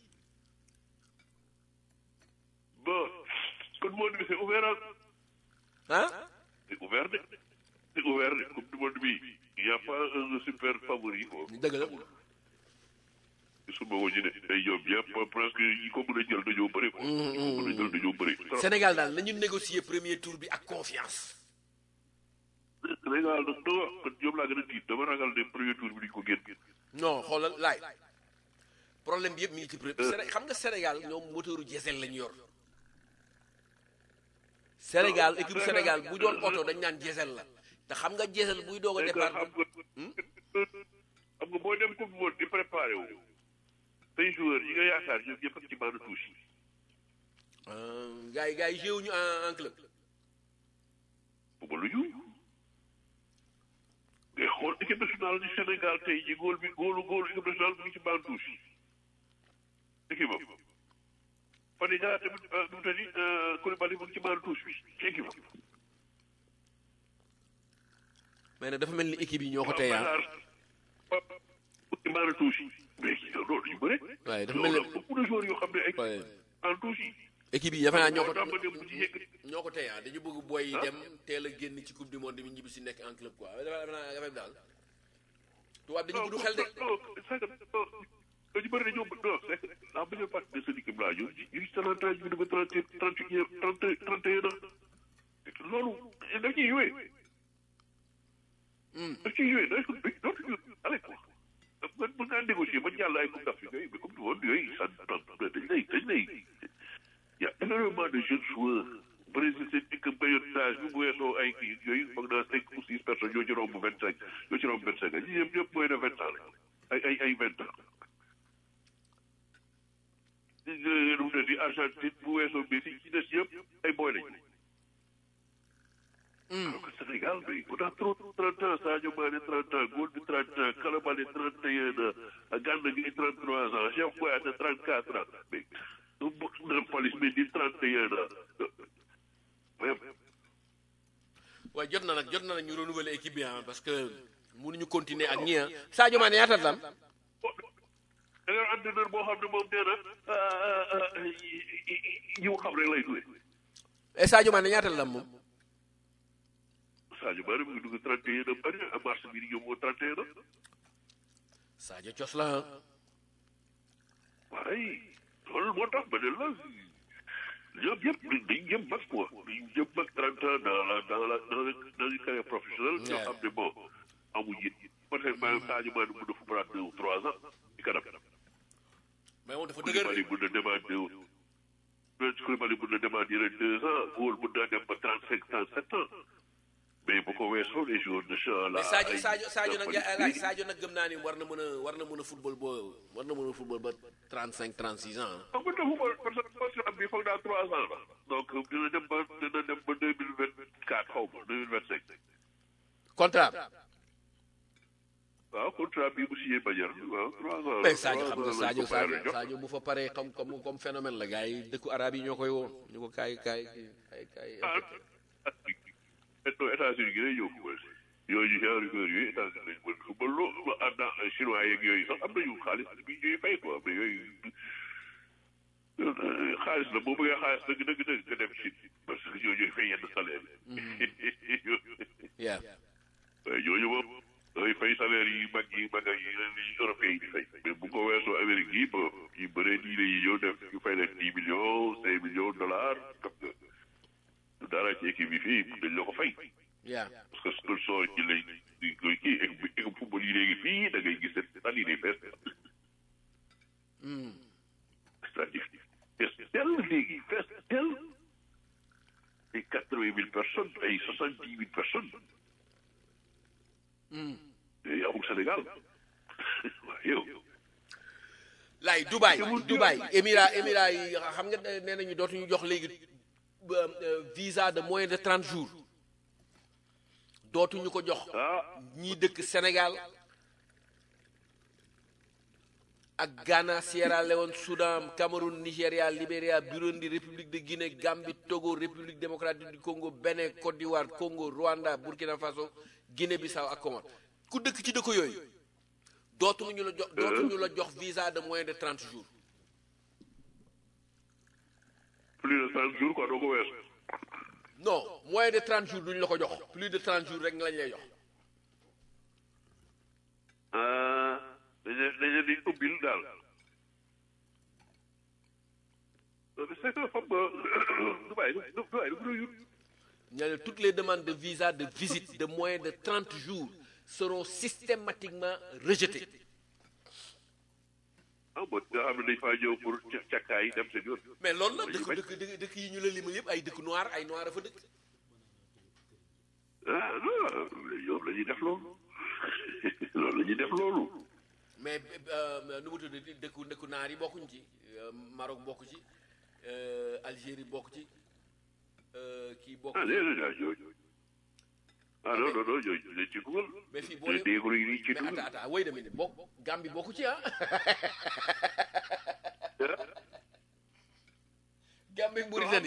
bon kon monde bi c'est ouvert à ah. c'est ouvert de c'est ouvert de coupe du monde bi il y a pas un super favori quoi dëgg la. suma woñu ne day ñoom ñëpp presque yi ko mën a jël dañoo bëri quoi yi ko mën a jël dañoo bëri trop Sénégal daal nañu négocier premier tour bi ak confiance. Sénégal nag doo wax kon ñoom laa gën a tiit dama ragal ne premier tour bi duñ ko génn non xoolal laay problème bi yëpp mi ngi ci premier. Séné xam nga Sénégal ñoom moteuru diesel lañu yor. Sénégal équipe Sénégal bu doon oto dañ naan diesel la te xam nga diesel buy doog a mais que départ. xam nga xam nga boo dem coupe du monde di préparé wu say joueurs yi nga yaakaar ñoom ñëpp ak ci bande touche yi gars yi gars yi jéewuñu en en club. bu ma lu ñu ngay xool équipe nationale du Sénégal tey ji góol bi góolu góolu équipe nationale mu ngi ci bande touche yi équipe am Fadiga tamit nu mu tëddi Koulibaly mu ngi ci bande touche bi ci équipe am mais nag dafa mel ni équipe yi ñoo ko tey ah. Pape ci bande touche yi mais loolu yu bëre waaye dafa mel ni beaucoup de joueurs yoo xam ne ay waaye en touche yi équipe yi dafa naa ñoo ko moo tax ma dem bu ci yëg ñoo ko tey ah dañu bëgg boy yi dem teel a génn ci coupe du monde bi ñibbi si nekk en club quoi dafa naa affaire bi daal tubaab dañu gudd xel de non c'est que non ñu bëri dañoo non c'est que la majeure partie de cette équipe là ñu ngi ñu ngi ci trente ans ñu ngi trente trente et un trente trente et un ans loolu daf ciy joué. daf ciy joué day dootuñu allez quoi mën mën ngaa négocier ba jàll ay coupe d'Afrique yooyu mais comme du woon yooyu ça dañ lay dañ lay y a énormément de jeunes joueurs Brésil seen équipe période d'âge bi bu weesoo ay kii yooyu foog naa cinq ou six personnes ñoo ci romb vingt cinq ñoo ci romb vingt cinq ñi ñëpp ñëpp mooy de vingt ans la ay ay ay vingt ans nu mu ne di Argentine bu weesoo Messi ci des yëpp ay boy lañ alors que Sénégal bi on a trop trente ans Sadio Mané trente ans Gold bi trente ans Kalabane trente et un ans Gana Gueye trente trois ans Cheikh Kouyaté trente quatre ans mais Nampalys Mendy trente et un ans mais waaye jot na nag jot na nag ñu renouveler équipe bi ah parce que mënuñu continuer ak ñi ah Sadio Mané ñaata la am da nga entraîneur boo xam ne moom nee na ñi mu xam rek lay duwe et Sadio Mané ñaata la am moom Sadio Mané mu ngi dugg trente et un ans bari à mars bi di ñëw moo trente et un ans Sadio cos la ah waaye loolu moo tax ba ne la ñoom ñëpp dañ jëm mag quoi dañ jëm mag trente ans dans la dans la dans le dans une carrière professionnelle ñoo xam ne bon amuñ it peut-être même Sadio Mané mun na fa prendre deux ou trois ans ci kanam mais moom dafa dëgër Koulibaly mun na demaat deux Koulibaly mun na demaat yeneen deux ans góor mun na dem ba trente cinq trente sept ans mais bu ko weesoo les joueurs de champ là mais Sadio ay- Sadio Sadio nag ay- laaj Sadio nag gëm naa ni war na mën a war na mën a football ba war na mën a football ba 35 36 ans ah. xam nga dafa ko parce que contrat bi foog naa trois ans la donc dina dem ba dina dem ba deux mille vingt quatre xaw ma deux mille vingt cinq contrat waaw contrat bi bu signé Badiane waaw trois ans mais Sadio xam trois nga ans lañ Sadio ko fayal Sadio jox. Sadio bu fa paree xam comme comme phénomène la gars yi dëkku arabe yi ñoo koy woo ñu ko kaay kaay kaay kaay. ah non États-Unis gi lay ñëw football yooyu genre joueurs yooyu États-Unis lañ mën football loo ànd ak chinois yeeg yooyu sax am nañu xaalis bi ñuy fay quoi mais yooyu xaalis la boo bëggee xaalis dëgg dëgg dëgg nga dem Chine parce que ñoo ñooy fay yenn salaire yi. yeah waaye ñooñu moom dafay fay salaire yi mag yi mag yi leen yi européens yi di fay mais bu ko weesoo Amérique yi ba yi bëree diine yi ñëw def ñu fay leen dix millions cinq millions de dollars xam nga dara ci équipe yi fii dañ la ko fay yeah parce que sponsor yi lay di koy kii équipe équipe football yi léegi fii da ngay gis ne tali day fees c'est-à-dire fees tel léegi fees tel ay quatre-vingt mille personnes ay soixante-dix mille personnes yooyu amul Sénégal waaw yow laay Dubaï Dubaï Émirats Émirats yi xam nga nee nañu dootuñu jox léegi euh, euh, visa de moins de 30 jours dootuñu ko jox ah ñii dëkk Sénégal ak Ghana Sierra Leone Soudan Cameroun Nigéria Libéria Burundi République de Guinée Gambie Togo République démocratique du Congo Bénin Côte d'Ivoire Congo Rwanda Burkina Faso Guinée-Bissau ak Comores ku dëkk ci dëkk yooyu dootuñu la jox dootuñu la jox visa de moins de 30 jours plus de trente jours quoi doo ko weesu non moins de 30 jours duñu la ko jox plus de 30 jours rek nga lañ lay jox ah dañu dañu di ubbil daal c'est que xam nga Dubaï Dubaï du gën ñu ne toutes les demandes de visa de visite de moins de 30 jours seront systématiquement rejetées ah bon nga xam ne dañ faa ñëw pour ca càkkaay dem seen yoon mais loolu la dëkk dëkk dëkk dëkk yi ñu la limal yëpp ay dëkk noir ay noir a fa dëkk ah non ñoom la ñuy def loolu loolu la ñuy def loolu mais euh, nu mu tudd dëkku dëkku naar yi bokkuñ ci euh, Maroc bokk ci euh, Algérie bokk ci euh, kii bokk ah ci déedéet ah ñooñu ah non non non ñooñu dañ ci dugal mais fii boo te leen déegru yi ci mais attends dugal attends wait a minute bokk Gambie bokku ci ah Gambie ak Mauritanie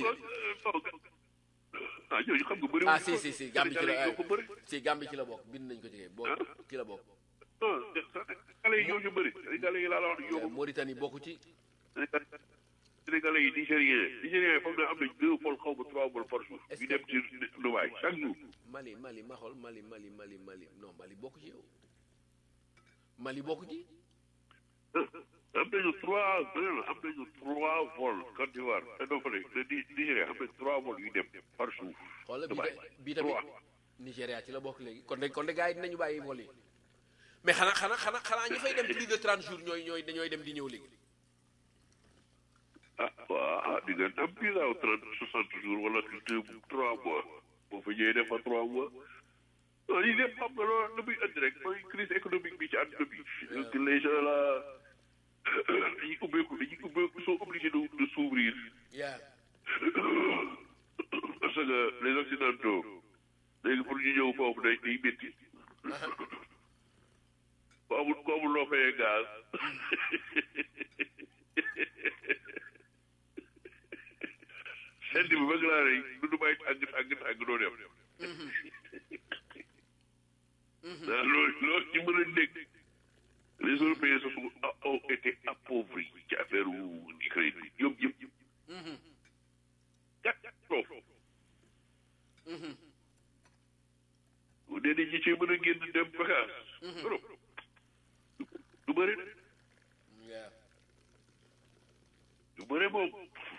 ah ñooñu xam nga bëri ah si si si Gambie ci la ñoo ko bëri si Gambie ci la bokk bind nañ ko ci bokk ci la bokk non Sénégalais yi ñoo ñu bëri Sénégalais yi laa la wax ñoo ko Mauritanie bokku ci Sénégalais yi Nigériens Nigériens yi foog naa am nañ deux vols xaw ma trois vols par jour ñu dem ci Dubaï chaque jour Mali Mali ma xool Mali Mali Mali Mali non Mali bokk ci yow Mali bokk ci am nañu trois am nañu trois vols Côte d'Ivoire non fa de Nigéria am nañu trois vols yu dem par jour xoola bii Dubaï ta- bii tamit trois Nigéria ci la bokk léegi kon de kon de gars yi dinañu bàyyi vol yi mais xanaa xanaa xanaa xanaa ñu fay dem plus de 30 jours ñooy ñooy dañooy dem di ñëw léegi ah waaw di nga am visa wu trente soixante jours wala deux trois mois boo fa ñëwee def fa trois mois non lii lépp xam nga loolu la muy indi rek mooy crise économique bi ci àdduna bi donc les gens là dañuy ubbeeku dañuy ubbeeku sont obligés de de s'ouvrir yaa parce que les occidentaux léegi pour ñu ñëw foofu day day métti ku amul ku amul loo fayee gaz sedd bi bëgg laa rey du du bàyyi tàng tàng tàng doo dem daa loolu loolu ci mën a dégg les européens se sont ont été appauvris ci affaire wu Ukraine bi ñoom yëpp catastrophe bu dee dañu ci mën a génn dem vacances Europe du bëri de yaa du bëri moom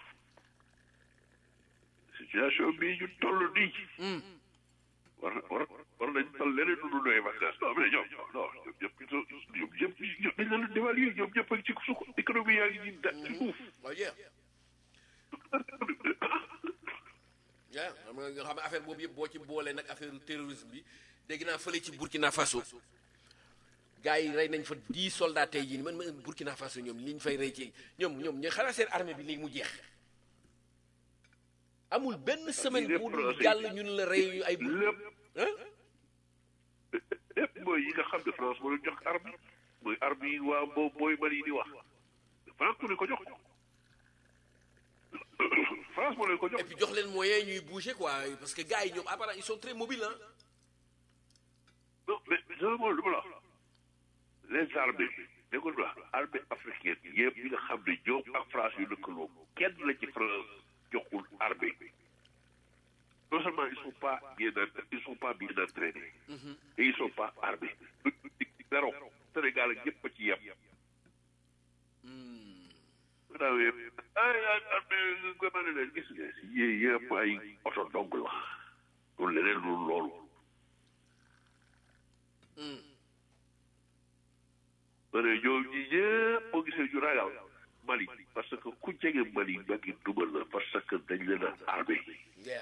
situation bii ñu toll nii war war war nañ tal leneen lu dul doy vacances non mais ñoom non ñoom ñëpp ñoom ñëpp dañ leen di dévalué ñoom ñëpp a ngi ci suuf économie yaa ngi ci da ci suuf waaw jeex yaa xam nga nga xam ne affaire boobu yëpp boo ci boolee nag affaire terrorisme bi dégg naa fële ci Burkina Faso gars yi rey nañ fa dix soldats tey jii man ma Burkina Faso ñoom li ñu fay rey ci ñoom ñoom ñu xanaa seen armée bi léegi mu jeex amul benn semaine bu dul jàll ñun la rey ñu ay lépp ah lépp mooy yi nga xam ne France moo leen jox arme mooy arme yi waa boo booy Mali di wax France moo leen ko jox France moo leen ko jox et puis jox leen moyen ñuy bouger quoi parce que gars yi ñoom apparemment ils sont très mobiles ah non mais seulement lu ma la wax les armées déggoo la armée africaine yëpp yi nga xam ne ñoom ak France yu lëkkaloo kenn la ci France joxul armée non seulement ils sont pas bien ils sont pas bien entraînés et ils sont pas armés zéro Sénégal ak ñëpp a ci yem maanaam yëpp ay ay armée nga mën a leen gis nga yii yëpp ay oto dong la loolu leneen lu loolu ma ne ñoom ñi ñëpp boo gisee ñu ragal Mali parce que ku jege Mali ba ngi dugal la parce que dañ leen a armé yeah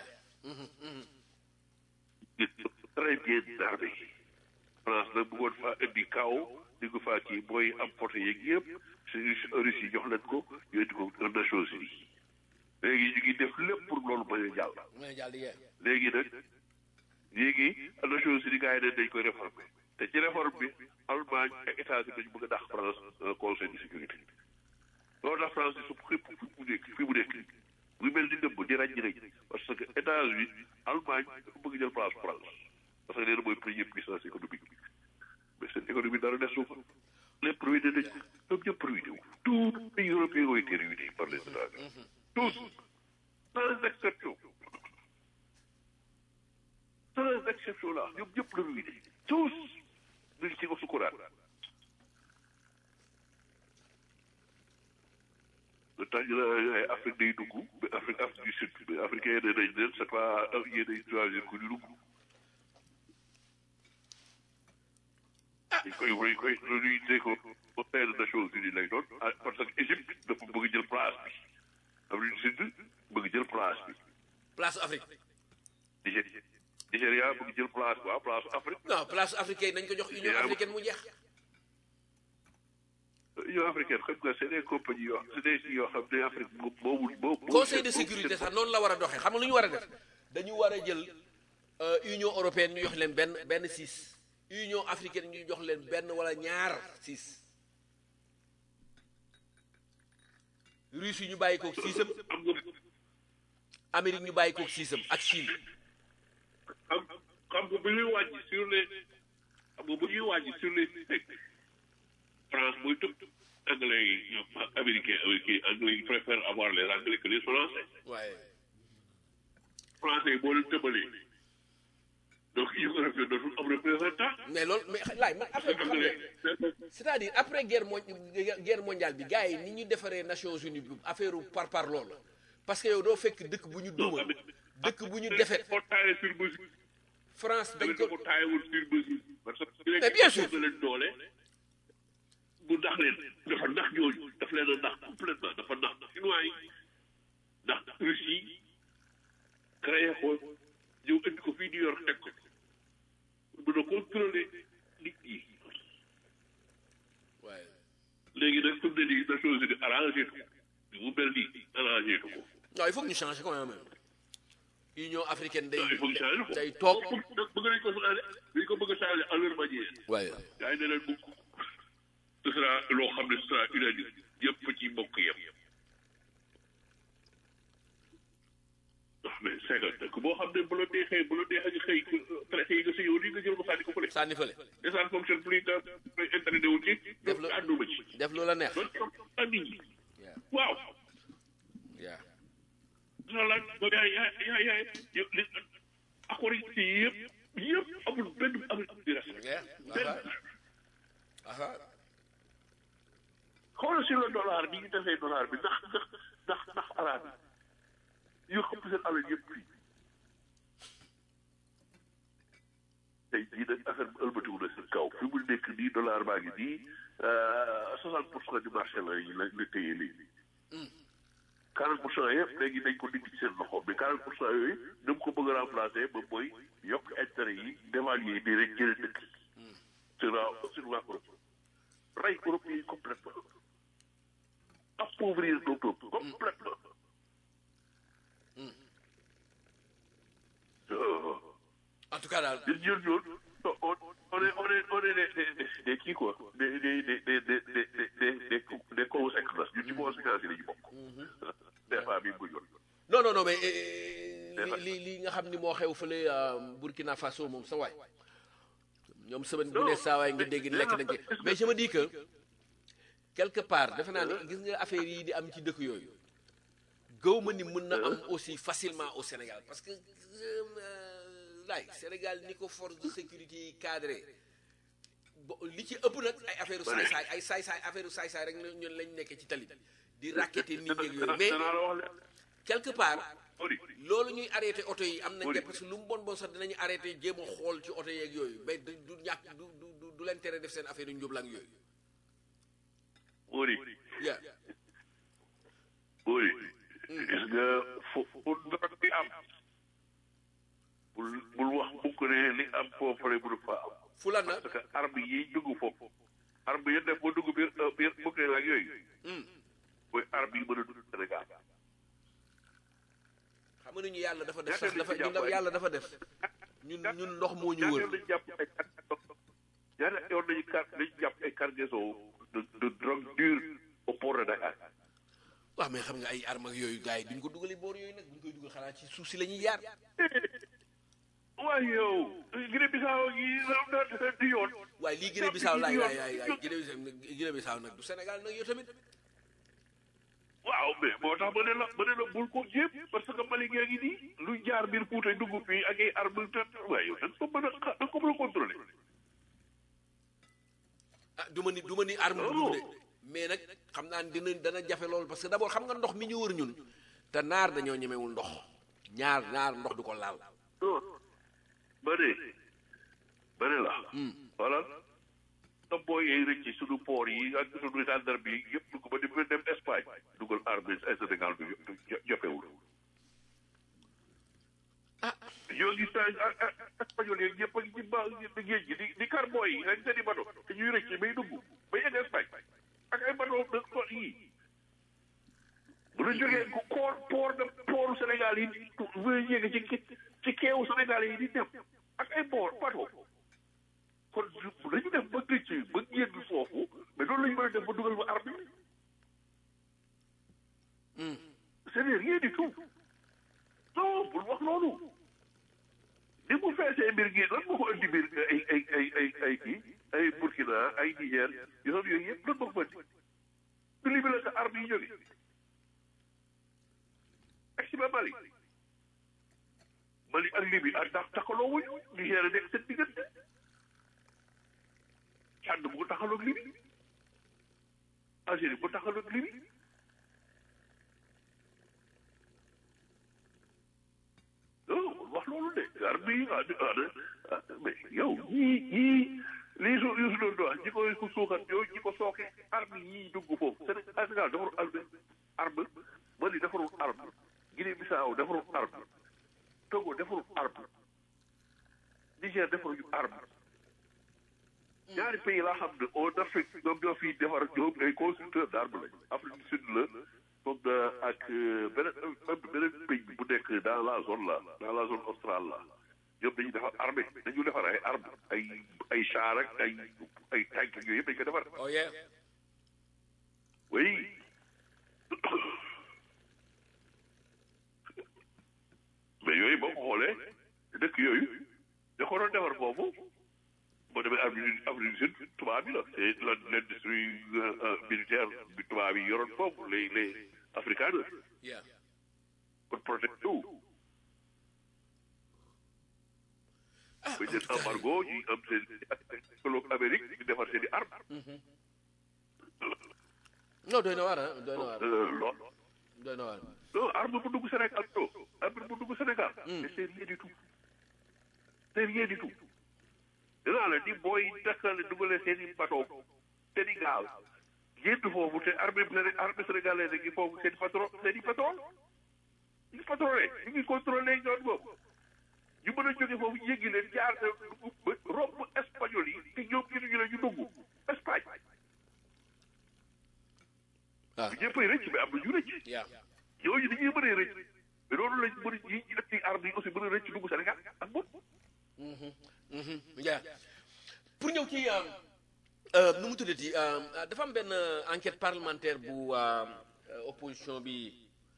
très bien armé France nag bëggoon faa indi kaw di ko faa kii mooy am porte yeeg yëpp si Russie yi jox leen ko ñu indi ko Nations Unies léegi ñu ngi def lépp pour loolu bañ a jàll mooy jàll yeah léegi nag léegi Nations Unies gars yi ne dañ koy réformer te ci réforme bi Allemagne ak États-Unis dañu bëgg a dàq France conseil de sécurité loolu tax France di supp xëpp fi mu nekk fi mu nekk muy mel ni dëbb di ràññi rëñ parce que États-Unis Allemagne dafa bëgg jël place France parce que nee na mooy première puissance économique mais seen économie dara des suuf lépp ruiné nañ ñoom ñëpp ruiné wu tous les pays européens ont été ruinés par les États-Unis tous sans exception sans exception là ñoom ñëpp la ruiné tous ñu ngi ci ko sukuraat le temps ñu ne ay Afrique day dugg mais Afrique Afrique du Sud mais africain yi ne nañ leen c'est pas yéen ay choisir ku ñu dugg dañ koy dañ koy réunir ko conseil des Nations Unies lay doon ah parce que Égypte dafa bëgg jël place bi Afrique du Sud bëgg jël place bi place Afrique Nigéria Nigéria bëgg jël place waaw place Afrique non place africaine nañ ko jox Union Yeah. africaine mu jeex Union africaine xam nga c'est des compagnies yoo c'est des yoo xam ne Afrique moom moomul moom conseil de sécurité sax noonu la war a doxee xam nga lu ñu war a def dañu war a jël euh, union européenne ñu jox leen benn benn six union africaine ñu jox leen benn wala ñaar six Russie ñu bàyyi koog siisam am nga Amérique ñu bàyyi koog siisam ak Chine xam xam nga bu ñuy wàññi sur les xam nga bu ñuy wàññi sur les textes France muy tëb anglais yi ñoom américain américain anglais yi préfèrent avoir les anglais que les français waaye français yi boo leen tëbalee donc union européenne dootul am représentant mais loolu mais laay man affaire bi xam nga anglais c'est-à-dire après guerre mo guerre mondiale bi gars yi ni ñu defaree Nations Unies bi affaire par par loolu parce que yow doo fekk dëkk bu ñu duma dëkk bu ñu defet ko taayee sur mesure France dañ dañ ko ko taayewul sur mesure parce que Mais bien sûr. da leen doole bu ndax leen dafa ndax ñooñu daf leen a ndax complètement dafa ndax chinois yi ndax Russie yi créé ko ñëw indi ko fii New York teg ko mën a contrôler nit yi waaye léegi nag fi mu ne nii Nations Unies arrangé ko mu mel nii arrangé ko non il faut que ñu changer quand même Union africaine day non il faut que changer ko day toog bëgg nañ ko changer dañ ko bëgg a changer à leur manière waaye yaa ngi ne leen mukk ce sera loo xam ne ce sera unanime yëpp ci mbokk yem ndax mais c'est que dëkk boo xam ne bu la neexee bu la neexee nga xëy traité yi nga si yow nii nga jël ko sànni ko fële sànni fële et ça ne fonctionne plus da ngay intérêt wu ci Def la- ànduma ci def lu la neex doon toog ak nit ñi Yeah. waaw Yeah. dina la ba yaay yaay yaay yaay yëpp li accord yi ci yëpp yëpp amul benn amul di respect Yeah. benn aha xoolal sur le dollar ni ñu defee dollar bi ndax ndax ndax ndax arabe yi yu xëpp seen alal yëpp fii tey jii nag affaire bi ëlbatiwu na seen kaw fi mu nekk nii dollar baa ngi nii soixante pour cent du marché la la la téye léegi quarante pour cent yëpp léegi dañ ko dindi ci seen loxo mais quarante pour cent yooyu ni mu ko bëgg a remplacer ba mooy yokk intérêt yi dévaluer nii rek jëlee dëkk sur la sur la Europe rey Europe yi complètement appauvrir nos peuples complètement en tout cas daal ñun ñun ñun on on est on est on est des des des kii quoi des des des des des des des des des conséquences ñun ci conséquences yi la ñu bokk. des fois bii bu yoon. non non non mais li li li nga xam ni moo xew fële Burkina Faso moom sa waay ñoom semaine bu ne saa waay nga dégg lekk nañ ci mais je me dis que quelque part defe naa ni gis nga affaire yi di am ci dëkk yooyu gëw ma ni mën na am aussi facilement au Sénégal parce que laay Sénégal ni ko force de sécurité yi cadré bo li ci ëpp nag ay affaire u saay-saay ay saay-saay affaire u saay-saay rek ñun lañ nekkee ci tali bi di raqueter nit ñeeg yooyu mais quelque part loolu ñuy arrêté oto yi am nañ parce que lu mu bon bon sax dinañu arrêté jéem a xool ci oto yeeg yooyu mais du du ñàkk du du du leen tere def seen affaire yu njublang yooyu Uri. yeah Uri. gis nga fu fu drogue bi am. bul bul wax mukk ne li am foofu rek mënu fa am. fu la na parce que arme yi dugg foofu. arme yi def ba dugg biir biir bukk ak yooyu. mooy arme yi mën a dugg Sénégal. xam nga ñu yàlla dafa def sax dafa ñu yàlla dafa def ñun ñun ndox moo ñu wër ñaata lañu jàpp ay ñaata yoon nañu car nañu jàpp ay cargaison de de drogue dure au port de Dakar. waaw mais xam nga ay armes ak yooyu gars yi duñ ko dugali boor yooyu nag buñ koy dugal xanaa ci suuf si la ñuy yaar waaye yow Guinée Bissau gi am na di yoon. waaye lii Guinée Bissau laay laay laay laay Guinée Bissau nag du Sénégal nag yow tamit waaw mais moo tax ma ne la ma ne la bul ko jéem parce que Mali gaa ngi nii lu jaar biir Fuuta dugg fii ak ay armes te waaye yow da nga ko mën a da nga ko mën a contrôler. ah du ma ni du ma ni arme bu de mais nag xam naa ne dina dana jafe loolu parce que d'abord xam nga ndox mi ñu wër ñun te naar dañoo ñemewul ndox ñaar ñaar ndox du ko laal. non ba de ba de la. voilà sa booy yi rëcc suñu port yi ak suñu gendarme bi yëpp dugg ba di dem Espagne dugal armée ay Sénégal bi jafewul. ah yoo ngi saa espagnol yeeg ñëpp a ngi ci ba géej gi di di kar booy yi ak seen i bato te ñuy rëcc bay dugg bay egg Espagne ak ay bato de port yi bu ñu jógee ko koor port de portu Sénégal yi bu ñu yéeg ci ci keewu Sénégal yi di dem ak ay port bato kon dañu def ba rëcc ba génn foofu mais loolu la ñu mën a def ba dugal ba arme ce n'est rien du tout non bul wax loolu ni mu feesee mbir gi lan moo ko indi mbir ay ay ay ay ay kii ay Burkina ay Niger yoon yooyu yëpp lan moo ko indi du Libye la sa arme yi jóge ak si ba Mali Mali ak Libye ak ndax taxaloo wuñu Niger nekk seen diggante Tchad bu ko taxaloog Libye Algérie bu taxaloog Libye non wax loolu de arme yi ah mais yow ñii ñii lii su yu su doon doon ñi koy ko suuxat yow ñi ko sooke arme yii dugg foofu Sénégal defarul arme arme Mali defarul arme Guinée Bissau defarul arme Togo defarul arme Niger defarul arme ñaari pays laa xam ne en Afrique ñoom ñoo fi defar ñoom ay constructeurs d'armes lañ Afrique du Sud la comme ak beneen même beneen pays bu nekk dans la zone là dans la zone australe là ñoom dañuy defar armée dañu defar ay armes ay ay char ak ay ay tank yooyu yëpp dañu ko defar. oh yeah. oui mais yooyu boo ko xoolee dëkk yooyu da ko doon defar foofu boo demee Afrique Afrique du Sud tubaab bi la c'est l'industrie militaire bi tubaab yi yoroon foofu les les africaneurs yeah. pour protéger tout ah ba jël embargo ñi am seen colloque Amérique di defar seen i armes non doy na waar ah doy na waar lool doy na waar non arme bu dugg Sénégal non arme bu dugg Sénégal mais c'est rien du tout c'est rien du tout dugalee seen i bateau seen i gaal génn foofu te armée armée sénégalaise gi foofu seen patron seen i patron ñu ngi patrolé ñu ngi contrôlé yoon boobu ñu mën a jóge foofu yéggi leen jaar romb espagnol yi te ñoom gisuñu la ñu dugg Espagne ah bu ñëppay rëcc mais am na ñu rëcc yaa ñooñu dañuy mën a rëcc mais loolu lañ mën a yi ñu def ci arme yi aussi mën a rëcc dugg Sénégal ak moom yaa pour ñëw ci nu mu tuddati dafa am benn enquête parlementaire bu opposition bi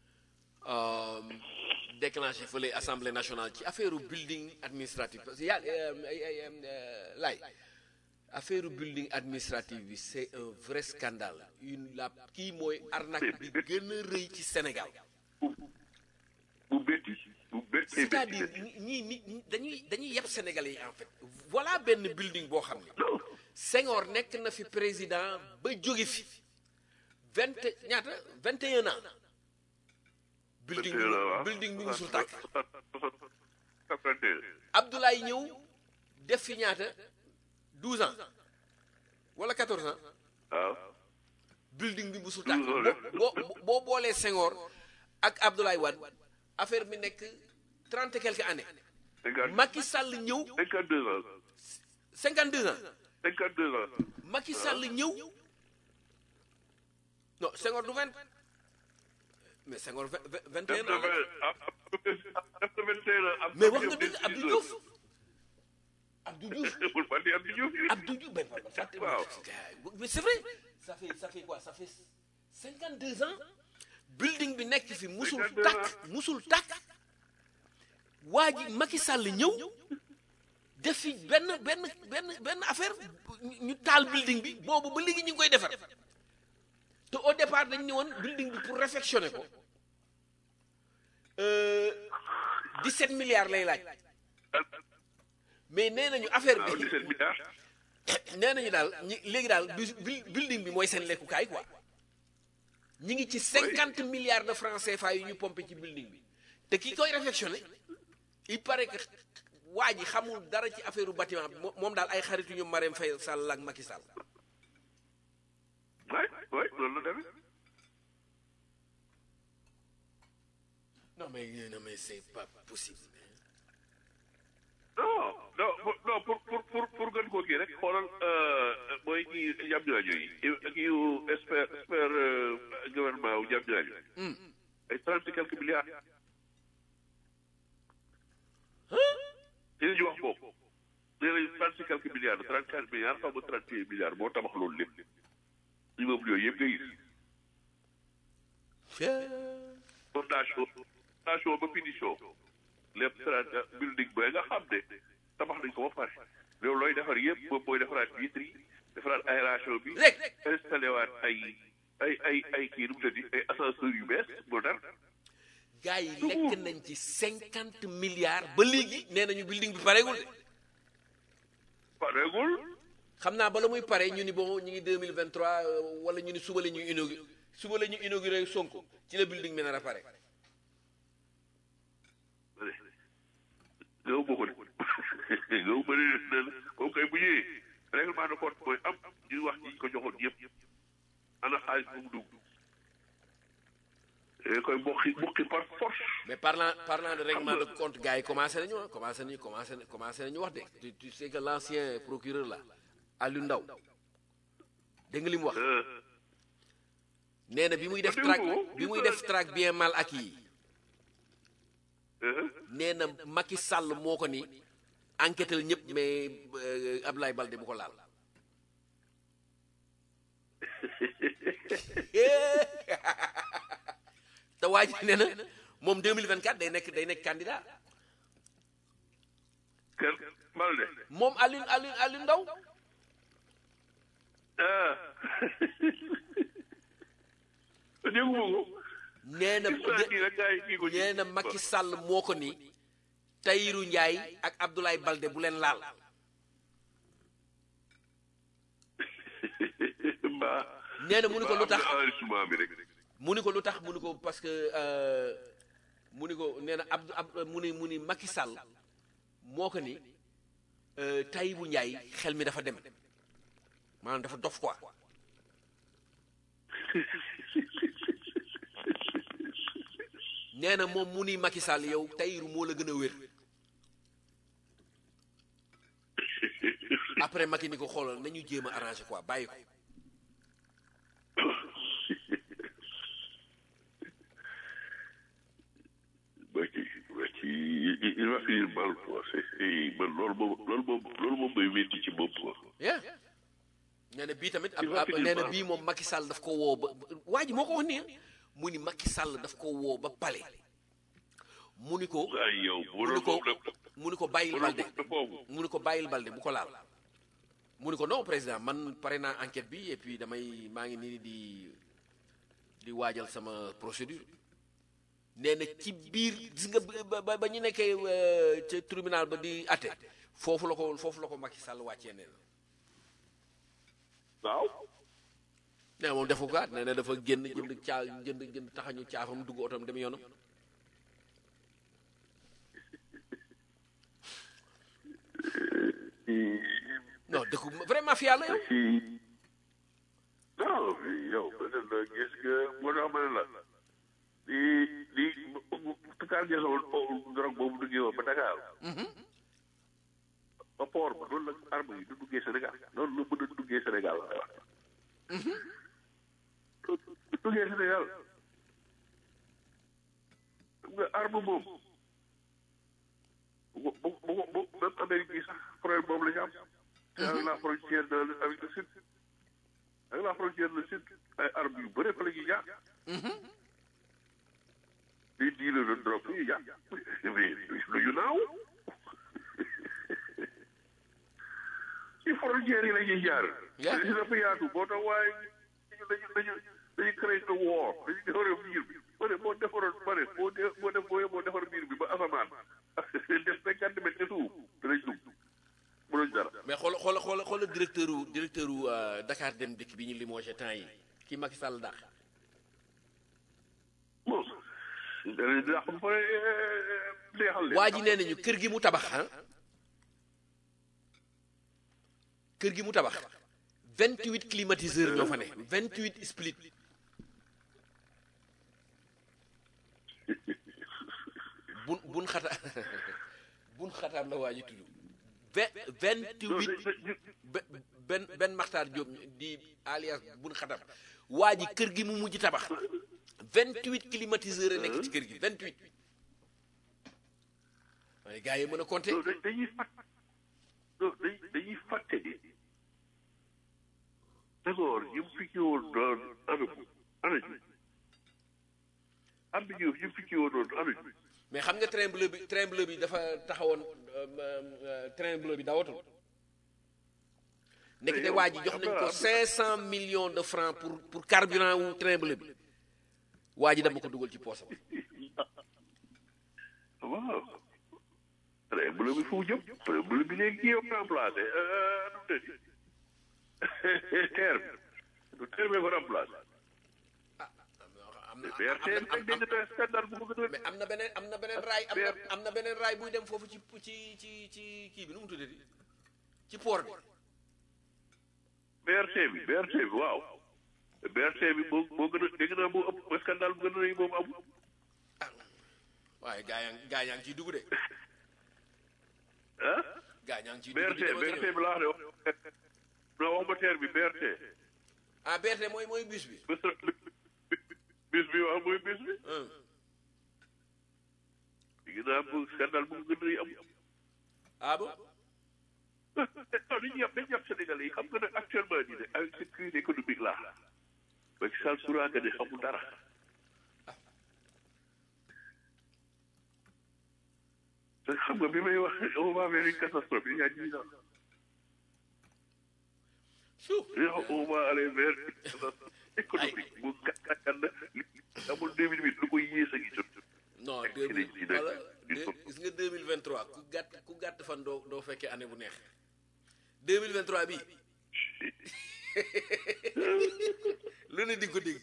déclenché fële assemblée nationale ci affaire building administratif parce que yaa laay affaire building administratif bi c'est un vrai scandale une la kii mooy arnaque bi gën a rëy ci Sénégal bu bétti bu bétti c'est-à-dire ñii nit ñi dañuy dañuy yeb Sénégalais yi en fait voilà benn building boo xam ne Senghor nekk na fi président ba jóge fi vingt ñaata vingt et un ans building bi building bi musul tàkk Abdoulaye ñëw def fi ñaata douze ans wala quatorze ans waaw building bi musul tàkk 12 ans boo boo boo boolee Senghor ak Abdoulaye Wade affaire bi nekk trente et quelques années cinquante Macky Sall ñëw cinquante deux ans cinquante deux ans cinquante deux ans Macky Sall ñëw non Senghor du vingt mais Senghor vingt vingt et def un na ans la. vingt def na vingt et un ans mais wax nga dëgg Abdou Diouf Abdou Diouf bul fàtte Abdou Diouf Abdou Diouf ben ben fàtte Waaw. mais c'est vrai ça fait ça fait quoi ça fait cinquante deux ans building bi nekk fi musul 52 tàkk musul tàkk waa ji Macky Sall ñëw def fi benn benn benn benn affaire ñu- ñu taal building bi boobu ba léegi ñu ngi koy defar te au départ dañ ne woon building bi pour réfectionner ko euh, 17 milliards lay laaj mais nee nañu affaire waaw bi 17 milliards nee nañu daal ñi léegi daal bu- bu- building bi mooy seen lekkukaay quoi ñi ngi ci cinquante milliards de francs CFA yu ñu pompé ci building bi te ki koy réfectionné il paraît que waa ji xamul dara ci affaire bâtiment bi mo- moom daal ay xaritu ñu Marème Faye Sall ak Macky Sall waay waay loolu la demee non mais non mais c'est pas possible non non pour- non pour pour pour pour gën koo kii rek xoolal mooy kii jam ñaajo yi kii yu expert expert gouvernement wu jam ñaajo ay trente et quelques milliards li ñu wax boobu nee nañu trente et quelques milliards trente quatre milliards xaw ma trente et un milliards moo tabax loolu lépp immeuble yooyu yëpp nga gis fondation fondation ba finition lépp trente building ba nga xam ne tabax nañ ko ba pare loolu looy defar yëpp moom mooy defaraat vitre yi defaraat aération bi rek installé waat ay ay ay ay kii nu mu tëddi ay ascenseur yu bees moderne gars yi lekk nañ ci cinquante milliards ba léegi nee nañu building bi pareegul de pareegul xam naa bala muy pare ñu ni bon ñu ngi 2023 wala ñu ni suba la ñuy inauguré suba la ñuy inauguré Sonko ci la building bi nar a pare yow boo ko de yow bëri na la kooku kay bu ñëwee règlement de compte mooy am ñu wax ñi ñu ko joxoon yëpp ana xaalis bu mu dugg da koy bokki bokki par force mais parlant parlant de règlement de compte gars yi commencé nañu ah commencé nañu commencé na- commencé nañu wax de tu, tu sais que l'ancien procureur là Aliou Ndao dégg nga li mu wax Euh, nee na bi muy def dégg track ko. bi muy def track bien mal acquis yi euh, nee na Macky Sall moo ko ni enquêtal ñëpp mais euh, Abdoulaye Balde bu ko laal te waa ji nee na moom 2024 day nekk day nekk candidat kenn Balde moom Aliou Aliou Aliou Ndao ah dégguma ko nee na gis naa kii rek gars yi kii ko ci. nee na Macky Sall moo ko ni Tahirou Ndiaye ak Abdoulaye Balde bu leen laal mbaa nee na mu ni ko lu tax am na enrichissement bi rek mu ni ko lu tax mu ni ko parce que euh, mu ni ko nee na Abdou ab mu ni mu ni Macky Sall moo ko ni euh, Tahirou Ndiaye xel mi dafa dem maanaam dafa dof quoi nee na moom mu ni Macky Sall yow Tahirou moo la gën a wér après Macky ni ko xoolal nañu jéem a arrangé quoi bàyyi ko Macky Macky il va finir mal quoi c'est man loolu moom loolu moom loolu moom mooy wétti ci bopp quoi yeah nee na bii tamit Il va ab finir nee na par- bii moom Macky Sall daf ko woo ba waa ji moo ko wax nii mu ni Macky Sall daf ko woo ba pale mu ni ko ay yow bu mu doon ni ko moom nag mu ni ko bàyyil bu balde doon moom foofu mu ni ko bàyyil balde bu ko laal mu ni ko non président man pare naa enquête bi et puis damay maa ngi nii di di waajal sama procédure nee na ci biir gis nga ba ba ba ñu nekkee euh, ca tribunal ba di atte foofu la ko foofu la ko Macky Sall wàccee nee na waaw nee na moom defu ko nee na dafa génn jënd caa jënd jënd taxañu caafam dugg otom dem yoonam non dëkku vraiment fi yàlla yow ci non yow peut-être la gis nga moo tax ma ne la di di tukaar gesoon drogue boobu duggee woon ba Dakar ba port ba noonu la arme yi du duggee Sénégal noonu la mën a duggee Sénégal du duggee Sénégal xam nga arme moom bu bu bu bu même Amérique yi sax problème boobu la ñu am avec la frontière de avec le sud avec la frontière le sud ay armes yu bëre fa la ñuy jaar di diile de drogue yi jaar mais lu ñu naaw ci frontière yi la ñuy jaar Yeah. si dafa yaatu boo tax waaye dañu dañu dañu dañu créé le war dañu defaree miir bi ma ne boo defaroon ma ne boo de boo def boo boo defar miir bi ba asamaan def cinquante mètres de suuf danañ dugg mënuñ dara mais xoola xoola xoola xoola directeur u directeur u euh, Dakar dem dëkk bi ñu limogé temps yi kii Macky Sall dàq bon danañ dàq ba pare neexal leen. waa ji nee nañu kër gi mu tabax ah kër gi mu tabax vingt huit climatiseurs ñoo fa ne vingt huit split bun bun xata bun xataam la waa ji tudd vingt vingt Non, huit dañ- dañ- be- benn benn maxtaar Diop di alias bun xatam waa ji kër gi mu mujj tabax vingt huit climatiseurs a nekk ci kër gi vingt huit waaye gars yi mën a compter non, dañ- dañuy fàtt non, dañ- dañuy fàtte ni d'accord ñu fi ci woon doon ana ana ñu am na ñu ñu fi ci woon doon ana ñu mais xam nga train bleu bi train bleu bi dafa taxawoon euh, euh, train bleu bi dawatul nekk te waa ji jox nañ ko cinq cent millions de francs pour pour carburant wu train bleu bi waa ji dama ko dugal ci poosam waaw très bleu bi fu mu jëm très bleu bi léegi kii yëpp remplacé nu mu tëddi terre bi du terre bi fa remplacé am na BRT am bi na- dégg naa scandale bu ko gën a mais am na beneen am na beneen raay am na am na beneen raay buy dem foofu ci ci ci ci kii bi nu mu tuddati ci port bi BRT bi BRT bi waaw BRT bi moo moo gën a dégg naa moo ëpp scandale bu gën a rëy moom amul waaye gaa yaa ngi gaa yaa ngi ciy dugg de ah gaa ñaa ngi ciy dugg BRT di dem ak a BRT ñëw. bi laa wax de wax non wax ma terre bi BRT ah BRT mooy mooy bus bi bis bi waaw mooy bis bi Hum. dégg naa bu scandale bu gën a rëy amul ah bon non dañuy yàpp dañuy yàpp Sénégalais yi xam nga nag actuellement nii de avec cette crise économique là Macky Sall suraaka ne xamul dara te xam nga bi may wax on va vers une catastrophe il y a dix ans Chou. on va aller vers une catastrophe économique bu gàttal na amul deux mille huit lu koy yées a ngi jot non Ak deux ci mille lañ ci nekk. wala Il deux- faut- gis nga deux mille vingt trois ku gàtt ku gàtt fan doo doo fekkee année bu neex deux mille vingt trois bi lu ne di nga ko dégg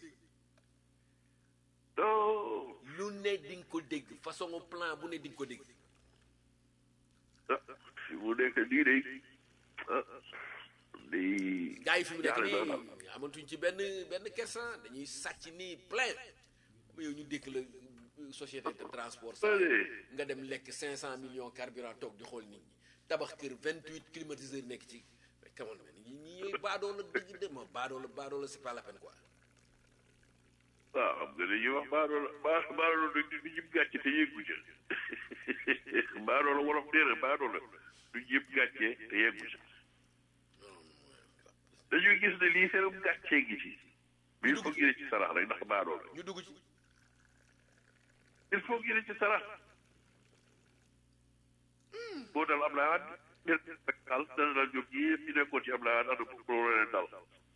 non lu ne di nga ko dégg façon plan bu ne di nga ko dégg ah fi mu nekk nii de ah day gars yi fi mu nekk jaaxle nii na amatuñ ci benn benn kersan dañuy sàcc nii plein ba yow ñu dékk la société de transport sax nga dem lekk 500 millions carburant toog di xool nit ñi tabax kër 28 climatiseurs nekk ci mais come on man ñi ñi ñooy baadoo la dëgg de ma baadoo la baadoo la c'est pas la peine quoi waaw xam nga dañuy wax baaroo la ba baaroo la du jib gàcce te yeggu ca baaroo la wolof nee na baaroo la du jib gàcce te yeggu ca dañuy gis ne lii seenum gàccee gi ci mais il faut que ci sarax rek ndax baaroo la ñu dugg ci il faut que ci sarax boo dal am laa del dal dana dal jóg yëpp ñu nekkoon ci am laa ana pour leen dal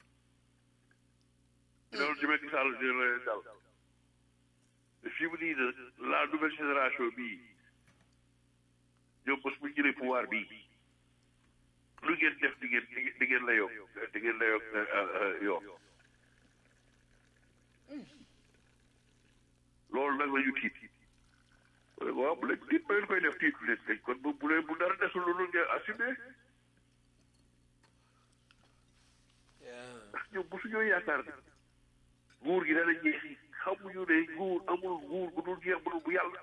loolu ci Macky Sall dina leen dal fii mu nii nag la nouvelle génération bii ñoom bés bu jëlee pouvoir bii lu ngeen def di ngeen di ngeen la yokk di ngeen la yokk yokk loolu nag la ñu tiit waaw bu leen tiit ba ngeen koy def tiitu leen kañ kon bu bu leen bu dara desul loolu ngeen assumé ndax ñoom bu suñoo yaakaar ne nguur gi dana jeex xamuñu ne nguur amul nguur bu dul jeex bu dul bu yàlla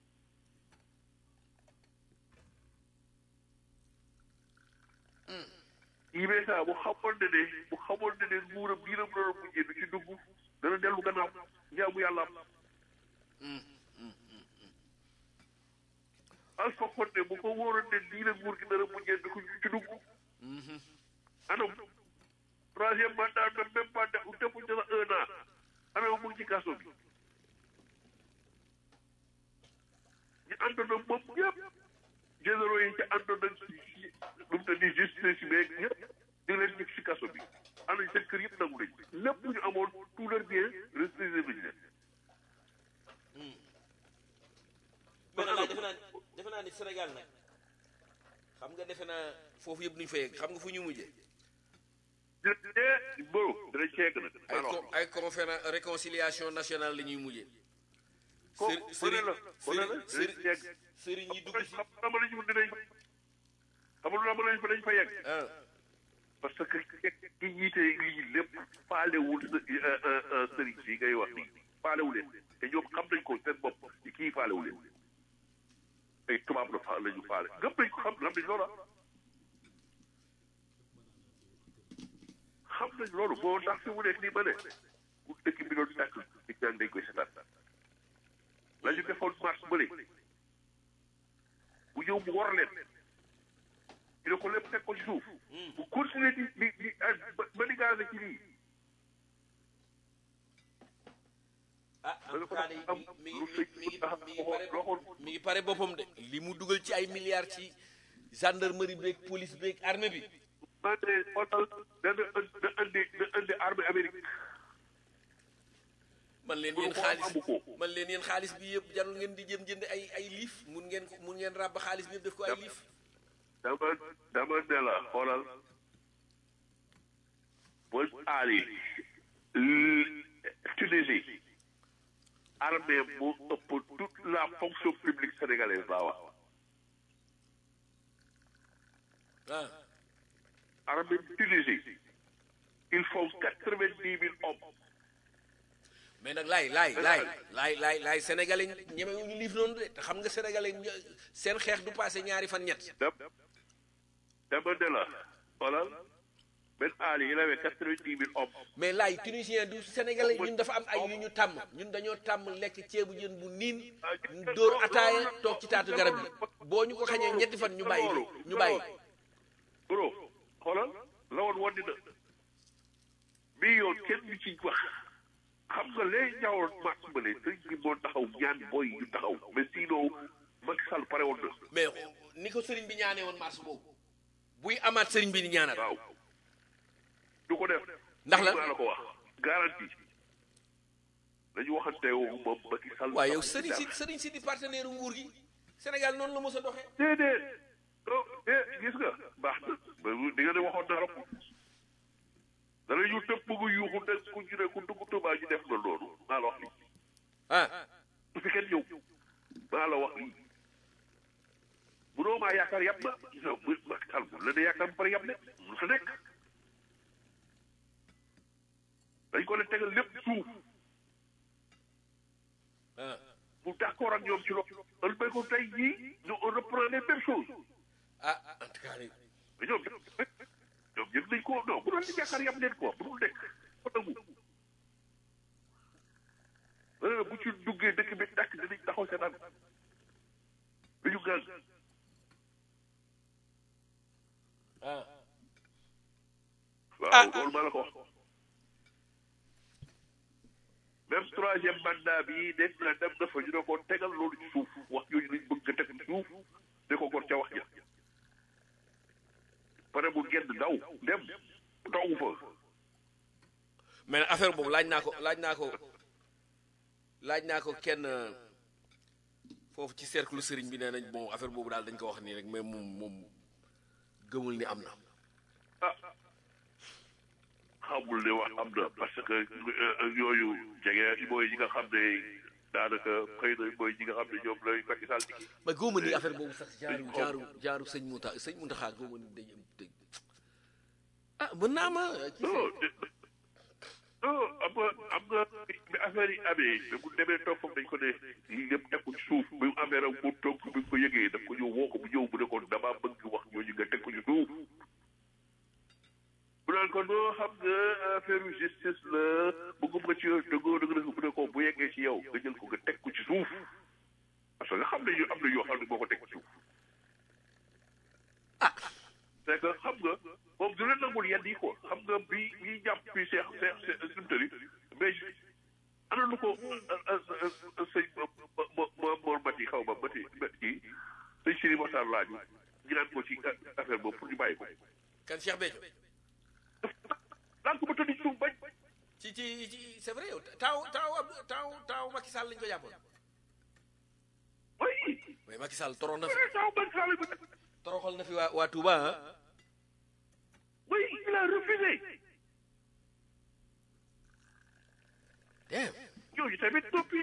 IBK bu xamoon ne ne bu xamoon ne ne nguuram bii la mu doon mujjee du ci dugg dana dellu gannaaw njaamu yàlla am Alpha Condé bu ko wóoroon ne lii la nguur gi dana mujjee du ko ci dugg anam troisième mandat même même pas de defuñ ci sax un an anam mu ngi ci kaso bi ñu àndoon ak moom ñëpp généraux yi ci àndoon ak lu mu te di justice bi beeg ñëpp di leen ñëpp ci kaso bi am nañ seen kër yëpp nangu nañ lépp ñu amoon tout leur bien restitué nañ leen mais nag defe naa defe naa ni Sénégal nag xam nga defe naa foofu yëpp nuñ fa yegg xam nga fu ñu mujjee dinañ boro dinañ ceeg nag ay con ay conférence réconciliation nationale la ñuy mujjee ko sëri- bëne la bëne la sëri- dinañ ceeg sëriñ yi dugg ci xam nga ma lañu dinañ xamul la ma lañ fa dañ fa yegg ah parce que ki jiite lii lépp faalewul sëriñ si ngay wax nii faalewu leen te ñoom xam nañ ko seen bopp kii faalewu leen ay tubaab la fa la ñu faale gëm nañ ko xam xam nañ loola xam nañ loolu moo ndax fi mu nekk nii ma ne ku dëkk bi doon tàkk di jàng dañ koy seetaan la ñu defoon mars bële bu ñëw mu war leen ñu ne ko lépp teg ko ci suuf bu continuer di di di ba ba di gaase ci lii ah en tout cas de mi mi ngi mi ngi mi ngi pare mi ngi pare boppam de li mu dugal ci ay milliards ci gendarmerie beeg police beeg armée bi man de xoolal dana da indi da indi armée Amérique man leen yéen xaalis man leen yéen xaalis bi yëpp jarul ngeen di jëm jënd ay ay liif mun ngeen ko mun ngeen ràbb xaalis bi yëpp def ko ay liif dama dama ne la xoolal bul aali Tunisie armée moo ëpp toute la fonction publique sénégalaise laa wax ah armée Tunisie ils font quatre-vingt-dix mille hommes mais nag laay laay laay laay laay laay sénégalais ñeme ñu liif noonu de te xam nga sénégalais ño- seen xeex du passé ñaari fan ñett dam dama ne la xoolal Ben Ali il avait quatre-vingt-dix mille hommes mais laay tunisien du sénégalais ñun dafa am ay yu ñu tàmm ñun dañoo tàmm lekk ceebu jën bu niin dóor ataaya toog ci taatu garab yi boo ñu ko xañee ñetti fan ñu bàyyi ñu bàyyi bro xoolal la woon woon dina bii yoon kenn du ci wax xam nga léegi ñaawoon mars ba ne sëñ bi moo taxaw ñaan booy yu taxaw mais sinon Macky Sall pare woon na mais ni ko sëriñ bi ñaanee woon mars boobu buy amaat sëriñ bi di ñaanal waaw du ko def Ndax la? maa la ko wax garantie dañu waxante wu moom Macky Sall waaye yow sëriñ si sëriñ si di partenaire nguur gi Sénégal noonu la mos a doxee déedéet non eh gis nga baax na ba di nga ne waxoon na rek dana ñu tëb bëgg yuuxu ne ku ñu ne ku dugg Tuubaa ñu def na loolu maa la wax lii ah su fi kenn ñëw maa la wax lii munoo maa yaakaar yàpp na non bu Macky Sall bu la ne yaakaar ba pare yàpp ne mu sa nekk dañ ko ne tegal lépp suuf ah mu d'accord ak ñoom ci loolu loolu béy ko tey jii ñu on reprend les mêmes choses ah en tout cas mais ñoom ñoom yëg nañ ko non bu doon di jàkkaar yam leen quoi bu dul nekk ko nangu euh, bu ci duggee dëkk bi dakk dinañ taxaw seen an dañu gaz ah waaw loolu maa la ko wax même troisième mandat bi nekk na dem na fa ñu ne ko tegal loolu ci suuf wax yooyu lañ bëgg nga teg ci suuf ne ko kon ca wax ja pare mu génn daw dem taw fa mais nag affaire boobu laaj naa ko laaj naa ko laaj naa ko kenn euh, foofu ci cercle sëriñ bi nee nañ bon affaire boobu daal dañ ko wax nii rek mais moom moom gëmul ni am na ah xamul ne wax am na parce que euh, yooyu jege mooy ñi nga xam ne daanaka xëy na mooy ñi nga xam ne ñoom lay Macky Sall di mais gëmuma ni affaire boobu sax jaaru jaaru jaaru sëñ Mouta sëñ Mountakha gëmuma ni dañ am dañ ah mën naa ma ci non de- non am nga am nga bi affaire yi amee mais bu demee toog foofu dañ ko ne lii yëpp teg ko ci suuf bi mu amee rek mu toog bi mu ko yëgee daf ko ñëw woo ko bu ñëw bu ne ko damaa bëgg wax ñooñu nga teg ko ci suuf bu naan ko noo xam nga affaire justice la bëggum nga ci dëggoo dëgg dëgg bu ne ko bu yeggee ci yow nga jël ko nga teg ko ci suuf parce que nga xam ne ñu am na yoo xam ne boo ko teg ci suuf ah c'est que xam nga moom du leen nangul yenn yi quoi xam nga bi bi jàpp bi seex seex seex simtari mais ana lu ko sëñ mo mo moor mati xaw ma mati kii sëñ Siri Moxtaar laaju ñu naan ko ci affaire boobu pour ñu bàyyi ko kan Cheikh Béthio daan ko ba tëdd ci suuf bañ ci ci ci c'est vrai yow taaw taaw Abdou taaw taaw Macky Sall lañ ko jàppoon oui mais Macky Sall torox na fi taw bañ saale ba toroxal na fi waa waa Touba ah oui il a refusé damn ñooñu tamit noppi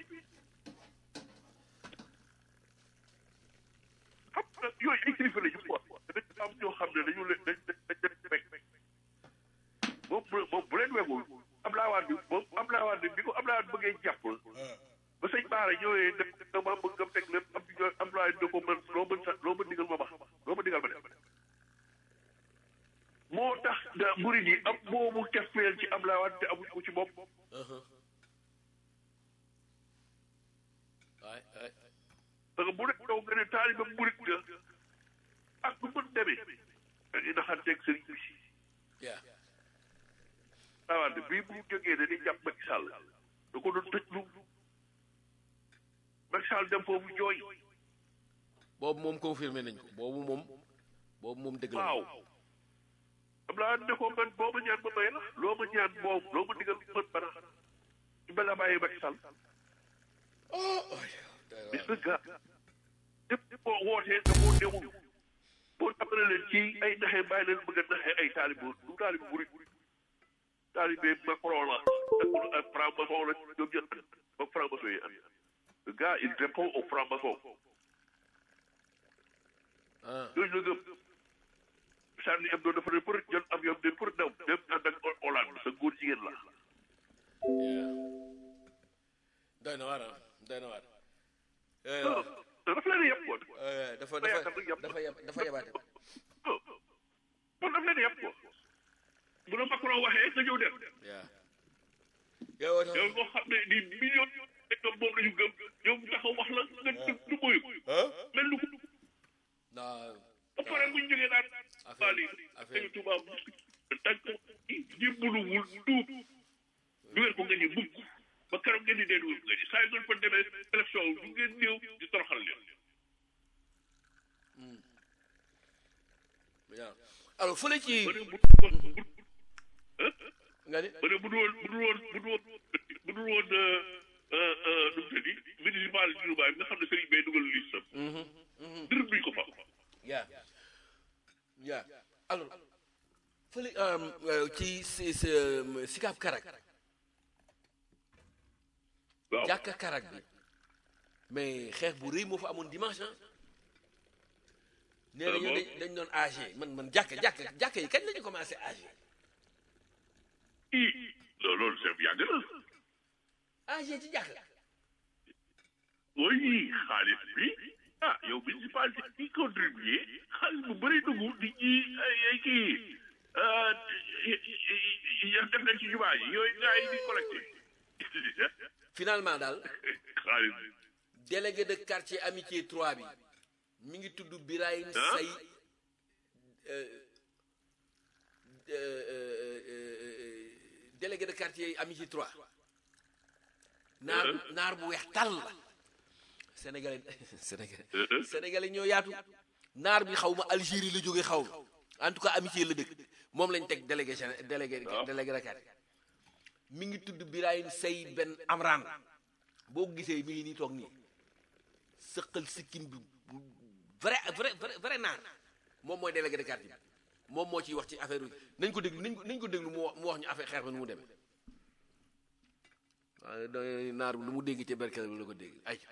xam nga yooyu ay kilifa la ñu quoi dañ am ñoo xam ne dañu leen dañ dañ dañ leen wekk moom bu moom bu leen wekkul Abdoulaye Wade bi moom Abdoulaye Wade bi ko Abdoulaye Wade bëggee jàpp ba sëñ Baara ñëwee ne dama bëgg nga teg lépp am ñoo Abdoulaye ne ko man loo mën sa loo mën digal ma bax loo mën digal ma def moo tax da murid yi am moomu cafeel ci Abdoulaye Wade te amuñ ko ci bopp waay waay parce que bu dee daw nga ne taaliba murid nga ak lu mën demee dañuy naxanteeg sëriñ bi yaa awante bii bu jógee dañuy jàpp Macky Sall da ko doon tëj lu Macky Sall dem foofu jooy boobu moom confirmé nañ ko boobu moom boobu moom dëgg la waaw am laa ne ko man boo ma ñaan ma may la loo ma ñaan moom loo ma digal mën bana ci bala bàyyi Macky Sall gis nga gaa ñëpp boo wootee da boo newul boo tàmbale leen ci ay naxe bàyyi leen bëgg a naxe ay taalibu du taalibu murid taalibe Macron la ak ak franc-maçon la ñoom ñëpp ba franc-maçon yi am le gars il répond au franc-maçon ah yooyu la gëm Charlie Hebdo dafa ne pour jël avion de pour daw dem ànd ak Hollande sa góor jigéen la doy na waar ah doy na waar non dafa leen yàpp quoi Eh, dafa dafa dafa yab dafa yabaate non kon dafa leen yàpp quoi bu la Macron waxee nga ñëw dem yaa yow yow nga xam ne ni million nekk moom la ñu gëm yow mu taxaw wax la nga du du moyu mel ni ko non ba pare bu ñu jógee naan waa lii affaire dañu tubaab tànk jébbaluwul tuub dugal ko nga ni mukk ba keroog ngeen di dee dugal ko nga ni saa yu ngeen fa demee élection du ngeen ñëw di toroxal leen yaa alors fële ci ba ne bu bu nga ni ba ne bu dul woon bu dul woon bu dul woon bu dul woon nu mu tëddi municipal di Dubaay bi nga xam ne sëriñ bay dugal liste am dërëm duñ ko fa yaa yaa alors fële euh, ci si si Sicap Karak waaw jàkka Karak bi mais xeex bu rëy moo fa amoon dimanche ah nee nañu dañ dañ doon âgé man man jàkka jàkka jàkka yi kañ la ñu commencé âgé i non loolu c'est yàgg yàgg na AG ci jàkka oui xaalis bi ah yow municipalité bi contribué xaalis bu bëri dugg di ci ay ay kii ya def nañ ci jumaa yi yooyu gars yi di collecté finalement daal xaalis délégué de quartier amitié 3 bi mi ngi tudd Birahim Ah. Say euh, euh, euh, euh, délégué de quartier amitié 3 naar naar bu weex tàll la sénégalais sénégalais sénégalais ñoo yaatu naar bi xaw ma Algérie la jóge xaw ma en tout cas amitié la dëkk moom lañ teg délégué géné- délégué délégué de quartier mi ngi tudd Birahim Say Ben Amran boo ko gisee mi ngi nii toog nii sëqal sikkim bi bu vrai vrai vrai vrai naar moom mooy délégué de quartier bi moom moo ciy wax ci affaire bi nañ ko déglu nañ ko nañ ko déglu mu wax mu wax ñu affaire xeex ba nu mu demee waaye da naar bi lu mu dégg ci berkel bi la ko dégg ay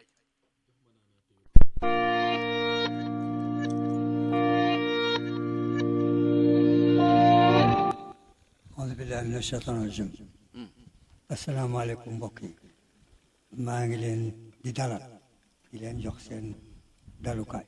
auzu billahi mina shaytaani rajim asalaamaaleykum mbokk yi maa ngi leen di dalal di leen jox seen dalukaay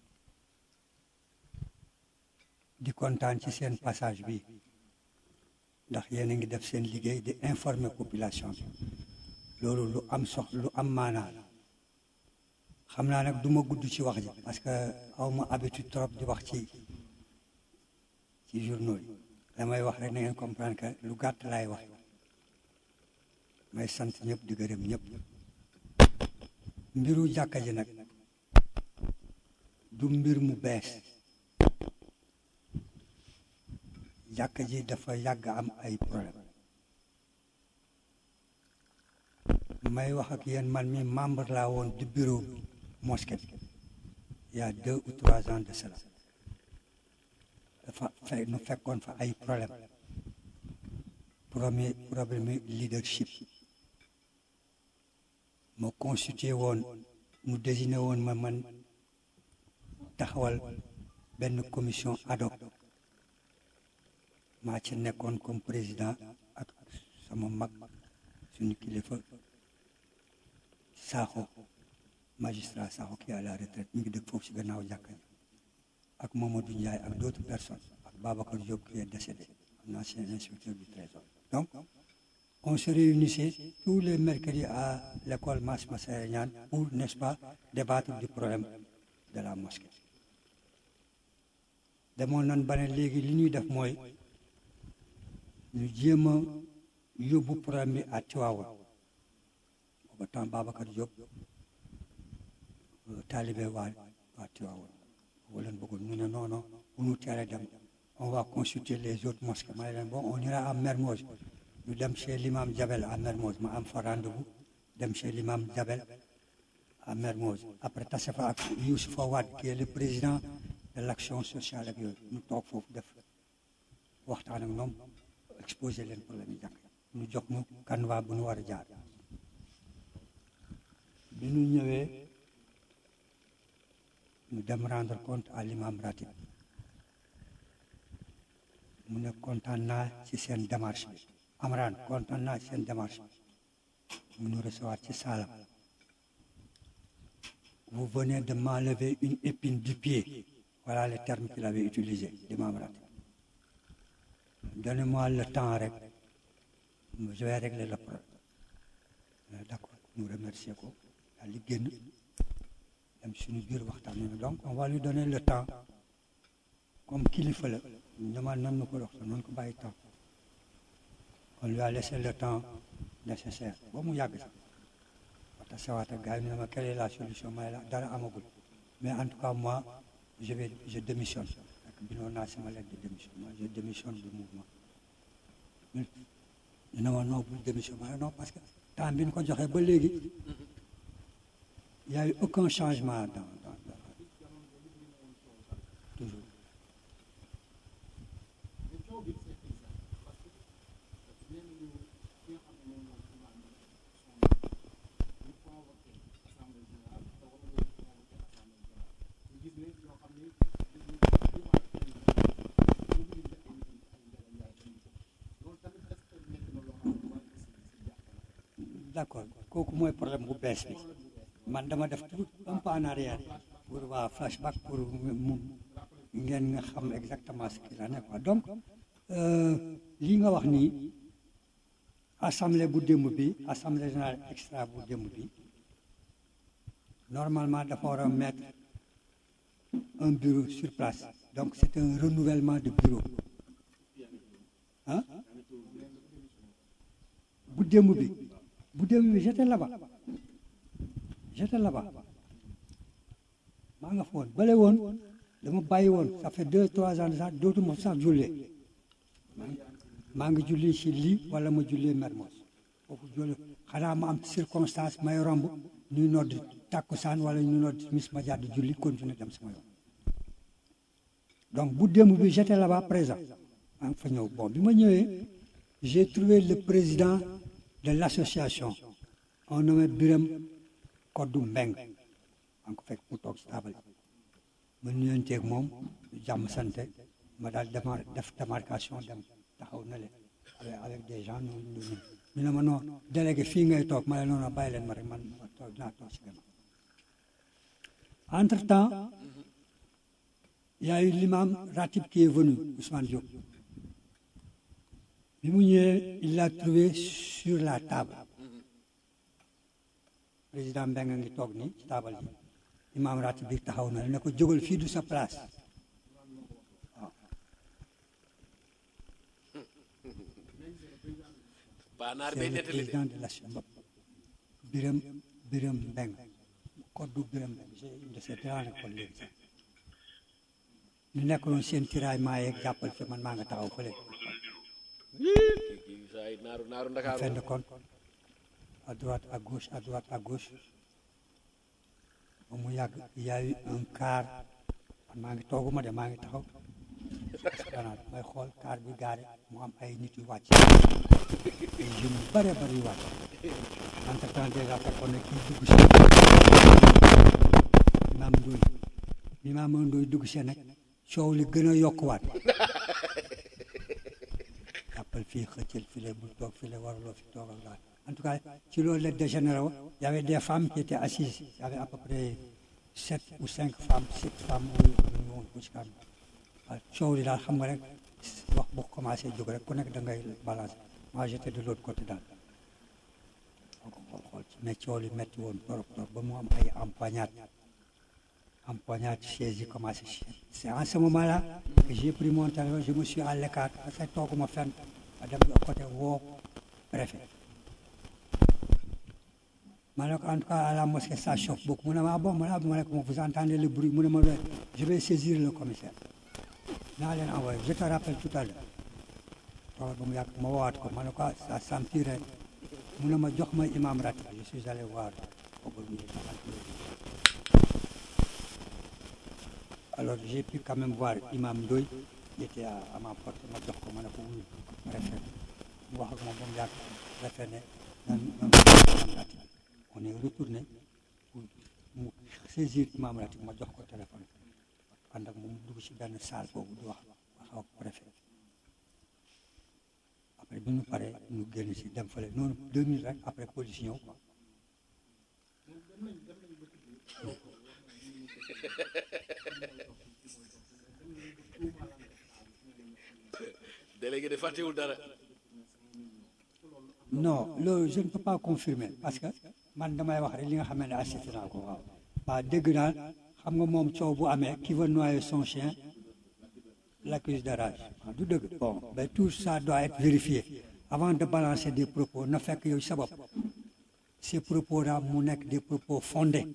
di kontaan ci seen passage bi ndax yéen a ngi def seen liggéey di informer population bi loolu lu am sox lu am maanaa la xam naa nag du ma gudd ci wax ji parce que aw ma habitude trop di wax ci ci journaux yi damay wax rek na ngeen comprendre que lu gàtt laay wax may sant ñëpp di gërëm ñëpp mbiru jàkka ji nag du mbir mu bees jàkka ji dafa yàgg am ay problème may wax ak yéen man mi membre laa woon du bureau mosquée bi il y a deux ou trois ans de cela dafa fe nu fekkoon fa ay problème premier problème leadership ma constitué woon nu désigné woon ma man taxawal benn commission ad hoc maa ci nekkoon comme président ak sama mag suñu kilifa Sakho magistrat Sakho qui est à la retraite mi ngi dëkk foofu ci gannaaw jàkka ji ak Mamadou Ndiaye ak d'autres personnes ak Babacar Diop qui est décédé un ancien inspecteur du trésor donc on se réunissait tous les mercredis à l'école Mass Massaër Niane pour n'est-ce pas débattre du problème de la mosquée demoon nan ba ne léegi li ñuy def mooy ñu jéem a yóbbu problème bi à Tivaouane booba temps Babacar Diop taalibe waa waa Tivaouane boo leen bëggoon ñu ne non non bu ñu teelee dem on va consulter les autres mosquées ma ne leen bon on ira à Mermoz ñu dem chez l'imam Jabel à Mermoz ma am fa rendez-vous dem chez l'imam Jabel à Mermoz après tase fa ak Youssoufa Wade qui est le président de l'action sociale ak yooyu ñu toog foofu def waxtaan ak ñoom exposé leen problème yi jàkk ñu jox ñu canevas bu ñu war a jaar bi ñu ñëwee ñu dem rendre compte à l'imam ratib mu ne kontaan naa ci seen démarche bi Amran kontaan naa ci seen démarche bi mu ñu recevoir ci saalam vous venez de m'enlever une épine du pied voilà le terme qu'il avait utilisé l'imam ratib donnez-moi le temps rek je vais régler le problème d'accord ñu remercier ko daal di génn dem suñu biir waxtaan nañu donc on va lui donner le temps comme kilifa la ñama nan na ko dox noonu ko bàyyi temps on lui a laissé le temps nécessaire ba mu yàgg sax wata sawaata gars yi ñu ne ma quelle est la solution may la dara amagul mais en tout cas moi je vais je démissionne ak bindoon naa sama lettre de démission moi je démissionne du mouvement ñu ne ma non bul démission ma non parce que temps bi ñu ko joxee ba léegi il n'y a eu aucun changement dans, dans, dans toujours. d'accord kooku mooy problème bu bees bi man dama def tout un pas en arrière pour waa flashback pour mu ngeen nga xam exactement ce qu'il en est quoi donc lii nga wax nii assemblée bu démb bi assemblée générale extra bu démb bi normalement dafa war a mettre un bureau sur place donc c'est un renouvellement de bureau ah bu démb bi bu démb bi j'étais là-bas j'étais là-bas maa nga fa woon bale woon dama bàyyi woon ça fait deux trois ans de ça dootuma sax jullee maa ngi julli ci lii wala ma jullee Mermoz foofu julli xanaa ma am circonstance may romb ñuy nodd tàkkusaan wala ñu nodd mis ma jàdd julli continuer dem sama yoon donc bu démb bi j'étais là-bas présent maa ngi fa ñëw bon bi ma ñëwee j'ai trouvé le président de l'association on nommé Biram Koddu Mbeng maa ngi ko fekk mu toog ci taabal ma nuyanteeg moom jàmm sante ma daal démar def démarcation dem taxaw na leen avec des gens ñu ñu ñu ne ma non délégué fii ngay toog ma ne non non bàyyi leen ma rek man ma toog dinaa toog ci gannaaw entre temps il y a eu l'imam Ratib qui est venu Ousmane Diop bi mu ñëwee il l'a trouvé sur la table président Mbengue ngi toog nii ci table ji imam Ratib bi taxaw na ne ko jógal fii du sa place waaw baanaar c'est bay le nettali de président de la Biram Biram Mbengue koddu Biram Mbengue j'ai une de ces grandes écoles léegi sax ñu nekk noonu seen tiraillement yeeg jàppal fi man maa nga taxaw fële kii kii saa yi naaru naaru en ndakaaru fin de compte à droite à gauche à droite à gauche ba mu yàgg il y a eu un car man maa ngi tooguma de maa ngi taxaw esplanade may xool car bi gaare mu am ay nit yu wàcc ay jeunes yu bare bari yu wàcc entre temps déjà fekkoon na kii dugg si imaam Ndoy imaam Ndoy dugg si nag coow li gën a yokkuwaat jàppal fii xëccal file bul toog file waruloo fi toog ak daal en tout cas ci loolu la dégénéré wo y avait des femmes qui étaient assises il y avait à peu près sept ou cinq femmes sept femmes yu ñu woon bu ci kanam waaw coow li daal xam nga rek wax bu commencé jóg rek ku nekk da ngay balancer moi j'étais de l'autre côté daal boo ko xool xool ci mais coow li métti woon torop torop ba mu am ay empoignade empoignade chaise yi commencé c'est en ce moment là que j'ai pris mon téléphone je me suis à l'écart parce que tooguma fenn ma dem de côté woo préfet ma ne ko en tout cas à la mosquée ça chauffe beaucoup mu ne ma ah bon ma ne ma ne ko vous entendez le bruit mu ne ma ouais, je vais saisir le commissaire naa leen envoyé je te rappelle tout à l'heure toogal ba mu yàgg ma woowaat ko ma ne ko ah ça s'empirait mu ne ma jox ma imam ratib je suis allé voir boobu mu ngi alors j'ai pu quand même voir imam Ndoye qui était à, à ma porte ma jox ko ma ne ko wuyu préfet mu wax ak moom ba mu yàgg préfet ne nan nan imam ratib on est retourné pour mu saisir imam ratib ma jox ko téléphone ànd ak moom mu dugg ci benn salle boobu di wax wax ak préfet après bi ñu paree ñu génn ci dem fële noonu deux minutes rek après police ñëw quoi délégué de fàttewul dara non loolu je ne peux pas confirmer parce que man damay wax rek li nga xam ne assisté naa ko waaw waaw dégg naa xam nga moom coow bu amee qui veut noyer son chien l'accuse de rage waaw du dëgg bon mais tout ça doit être vérifié avant de balancer des propos na fekk yow sa bopp ces propos là mu nekk des propos fondés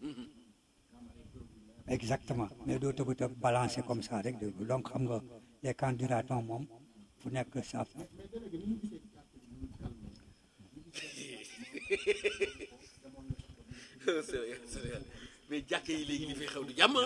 exactement mais doo tëb tëb balancer comme ça rek dégg donc xam nga les candidats moom fu nekk ça Sénégal Sénégal mais jàkk yi léegi li fi xew di jàmm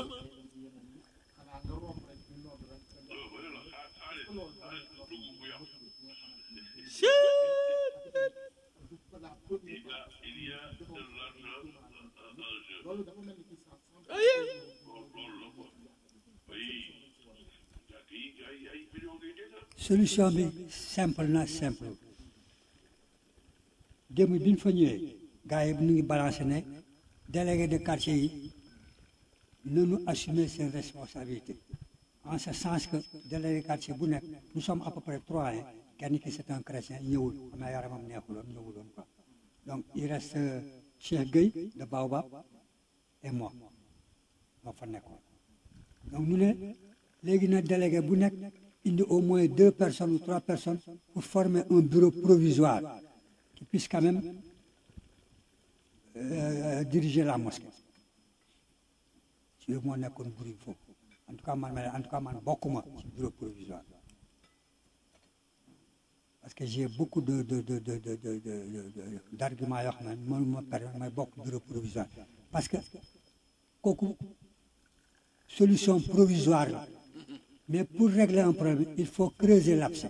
il y a de l'argent en jeu. aye loolu la quoi. oui. jàkk yi ay ay millions ngay dégg. solution bi simple na simple démb bi ñu fa ñëwee gars yi ñu ngi balancé ne délégué de quartier yi nañu assumer seen responsabilité en ce sens que délégué de quartier bu nekk nous sommes à peu près trois hein kenn ki c'est un chrétien ñëwul xam naa yaramam neexuloon ñëwuloon quoi donc il reste euh, Cheikh Gueye de Baobab et moi moo fa nekkoon donc ñu ne léegi na délégué bu nekk indi au moins deux personnes ou trois personnes pour former un bureau provisoire qui puisse quand même euh, diriger la mosquée ci yooyu moo nekkoon bruit foofu en tout cas man ma en tout cas man bokkuma ci bureau provisoire parce que j'ai beaucoup de de de de de de de d'arguments yoo xam ne mënuma permettre may bokk bureau provisoire parce que kooku solution provisoire la mais pour régler un problème il faut creuser l'abcès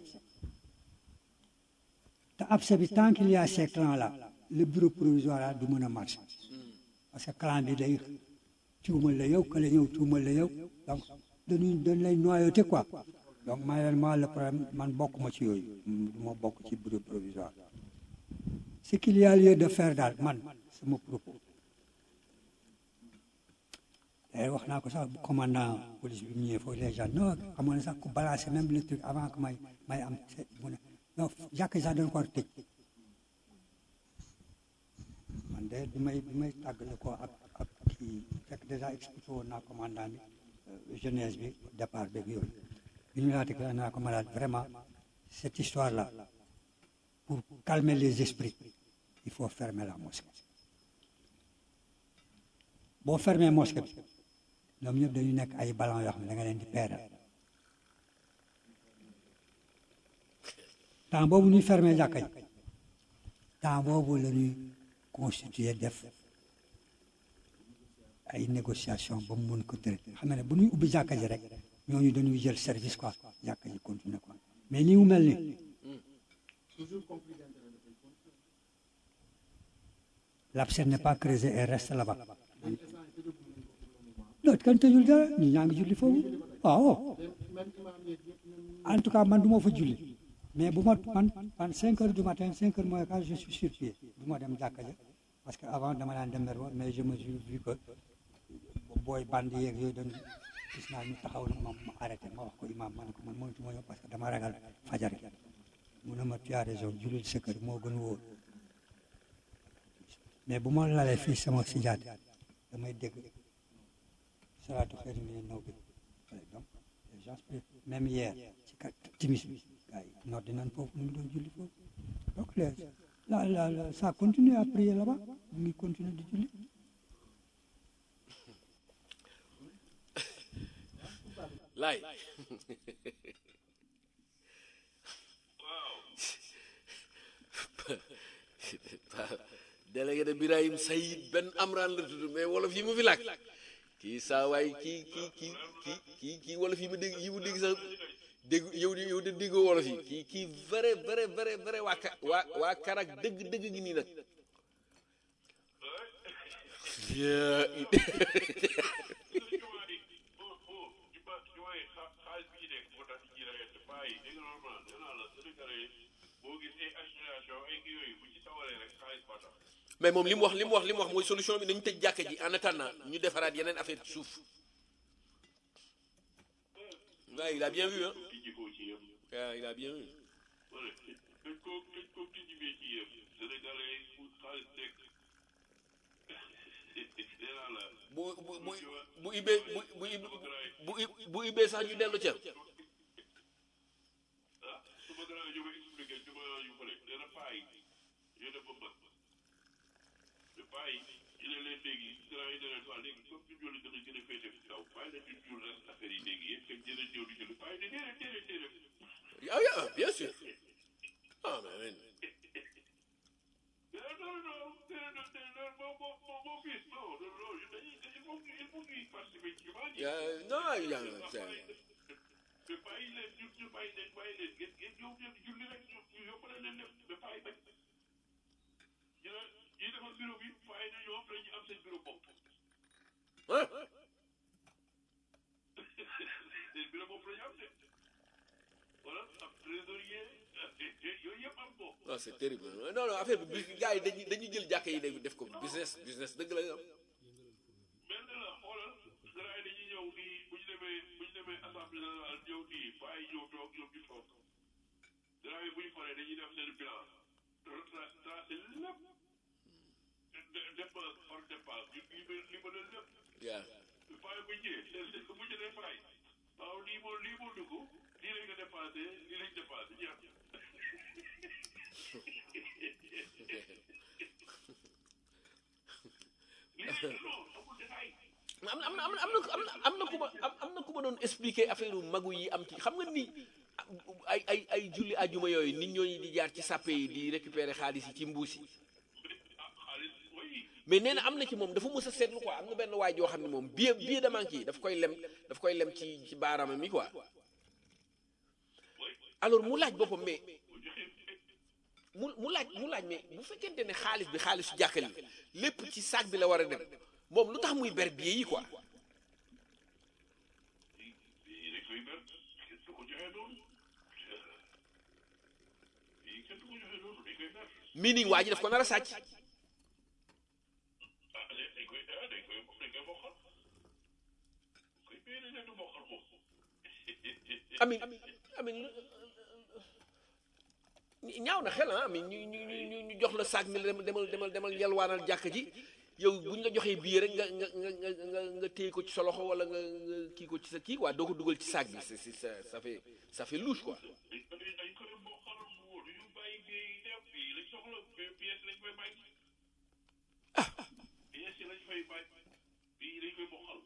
te abcès bi tant qu'il y a ces clans là le bureau provisoire là du mën a marcher parce que clan bi day tuumal la yow kële ñëw tuumal la yow donc dañuy dañ lay noyauté quoi donc malheureusement le problème man bokkuma ci yooyu du ma bokk ci bureau provisoire ce qu'il y a lieu de faire daal man sama propos d'ailleurs wax naa ko sax commandant police bi mu ñëwee foofu les gens non xamoon na sax ku balancer même le truc avant que may may am mu ne non jàkk sax dañ ko war a tëj man de bi may bi may tàggale ko ak ak kii fekk déjà expliqué woon naa commandant bi jeunesse bi départ beeg yooyu bi ñu laata que naa ko malade vraiment cette histoire là pour calmer les esprits il faut fermer la mosquée boo fermer mosquée bi ñoom ñëpp dañu nekk ay ballon yoo xam ne da nga leen di peeral temps boobu ñuy fermer jàkka ji temps boobu la ñuy constituer def ay négociation ba mu mën ko tëre xam ne bu ñuy ubbi jàkka ji rek ñooñu dañuy jël service quoi jàkka ji continuer quoi mais ni mu mel ni l'abcès n'est pas creusé et reste là-bas non kan tëjul dara ñu ñaa ngi julli foofu waaw en tout cas man du ma fa julli mais bu ma man man 5 heures du matin 5 heures moins quart je suis sur pied du ma dem jàkka ja parce que avant dama daan dem Mermoz mais je me suis vu que booy bandi yeeg yooyu dañu gis naa ñu taxaw na ma ma arrêté ma wax ko imam ma ne ko man mënatu ma ñëw parce que dama ragal fajar gi mu ne ma tu as raison jullil sa kër moo gën wóor mais bu ma lalee fii sama sijaat damay dégg salaatu xëy na naw bi par exemple les gens même hier ci kat timis bi gars yi noor dinañ foofu ñu ngi doon julli foofu donc les la la la ça continue à prier là-bas ñu ngi continue di julli laay délégué de Birahim Sayid Ben Amran la tudd mais wolof yi mu fi làkk kii saa waay kii kii kii kii kii kii wolof yi mu dégg yi mu dégg sax dégg yow yow de déggoo wolof yi kii kii vrai vrai vrai vrai waa ka waa waa karak dëgg dëgg gi nii nag mais moom li mu wax li mu wax li mu wax mooy solution bi nañu tëj jàkka ji en attendant ñu defaraat yeneen affaire ci suuf waaw il a bien vu hein waaw il a bien vu bu bu bu bu ibee bu bu bu bu ibee sax ñu dellu ca waaye ñu ne leen léegi grand yi ne leen waa léegi comme ñu julli dana gën a féete ci kaw waaye nag ñu jul reste affaire yi léegi yëpp fekk dina ñëw di julli waaye ne déedéet déedéet déedéet ah yeah, bien sûr ah mais non non déedéet déedéet moo moo moo moo gis non non non dañuy il faut il faut ñuy participer ci jumaa ji euh, non il y a mais bàyyi leen ñu ñu bàyyi leen bàyyi leen ngeen ngeen ñëw ngeen julli rek ñu ñu yóbbale leen lépp mais bàyyi bañ ñu ne ñi defar bureau bi waaye na ñoom dañuy am seen bureau bopp ah seen bureau bopp la ñu am de wala am trésorier yooyu yëpp am ko non c'est terrible non non affaire bi bi gars yi dañuy dañuy jël jàkka yi léegi def ko business business dëgg la am mel na la xoolal gars yi dañuy ñëw di bu ñu demee bu ñu demee assemblée générale ñëw di bàyyi ñëw toog ñoom ñu toog gars yi bu ñu paree dañuy def seen bilan retrace tracé lépp dépense hors dépense ñu li li ma leen lépp yaa bàyyi bu ñëwee bu ñu nee fay waaw lii moo lii moo dugg lii lañ ko dépensé lii lañ dépensé jeex lii non amul détail am na am na am na am na am na ku ma am na ku ma doon expliquer affaire magu yi am ci xam nga ni ay ay ay julli ajuma yooyu nit ñooñu di jaar ci sàppe yi di récupérer xaalis yi ci mbuus yi ah xaalis oui mais nee na am na ci moom dafa mës a seetlu quoi am na benn waay joo xam ne moom billet billet de banque yi daf koy lem daf koy lem ci ci baaraama mi quoi alors mu laaj boppam mais mu mu laaj mu laaj mais bu fekkente ne xaalis bi xaalisu jàkka li lépp ci sac bi la war a dem moom lu tax muy ber billet yi quoi lii dañ koy ber kenn du ko joxe noonu lii kenn du ko joxe noonu dañ koy ber meaning waa ji daf ko nar a sàcc ah dañ koy ah dañ koy dañ koy bokkal koy béy dañ leen di bokkal moom amin amin ñaaw na xel ah amin ñu ñu ñu ñu jox la sac mi la demal demal demal yalwaanal jàkk ji yow bu ñu la joxee billet rek nga nga nga nga nga téye ko ci sa loxo wala nga nga kii ko ci sa kii quoi doo ko dugal ci sac bi c'est c'est ça ça fait ça fait louche quoi dañ koy dañ koy bokkal mu wóor ñu bàyyi bii dem bii lañ soxla pièce lañ koy bàyyi pièce lañ koy bàyyi bii lañ koy bokkal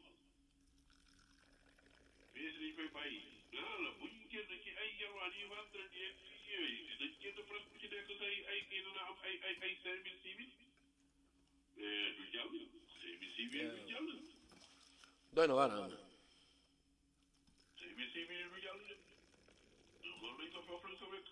pièce lañ koy bàyyi dara la bu ñu génn ci ay yarwaan yi vendredi yeeg yooyu dañ génn presque ku ci nekk say ay kii dana am ay ay ay cinq mille six mille mais du jàll cinq mille six mille du jàll doy na waar ah cinq mille six mille du jàll de loolu lañ ko foofu lañ ko wekk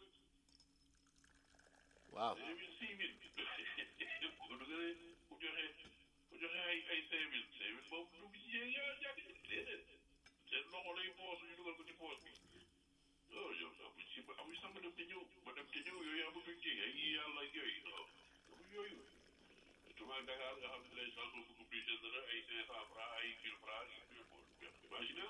waaw cinq mille six mille bu dugalee bu joxee bu joxee ay ay cinq mille cinq mille boobu dugg ci yéen yaa jàpp déedéet seen loxo lay poos ñu dugal ko ci poos bi oh yow amuñ si amuñ sax ma dem te ñëw ma dem te ñëw yooyu amatuñ ci ay yàlla ak yooyu non amuñ yooyu tubaab Dakar nga xam ne les gens sont beaucoup plus généreux ay cinq cent francs ay mille francs imagine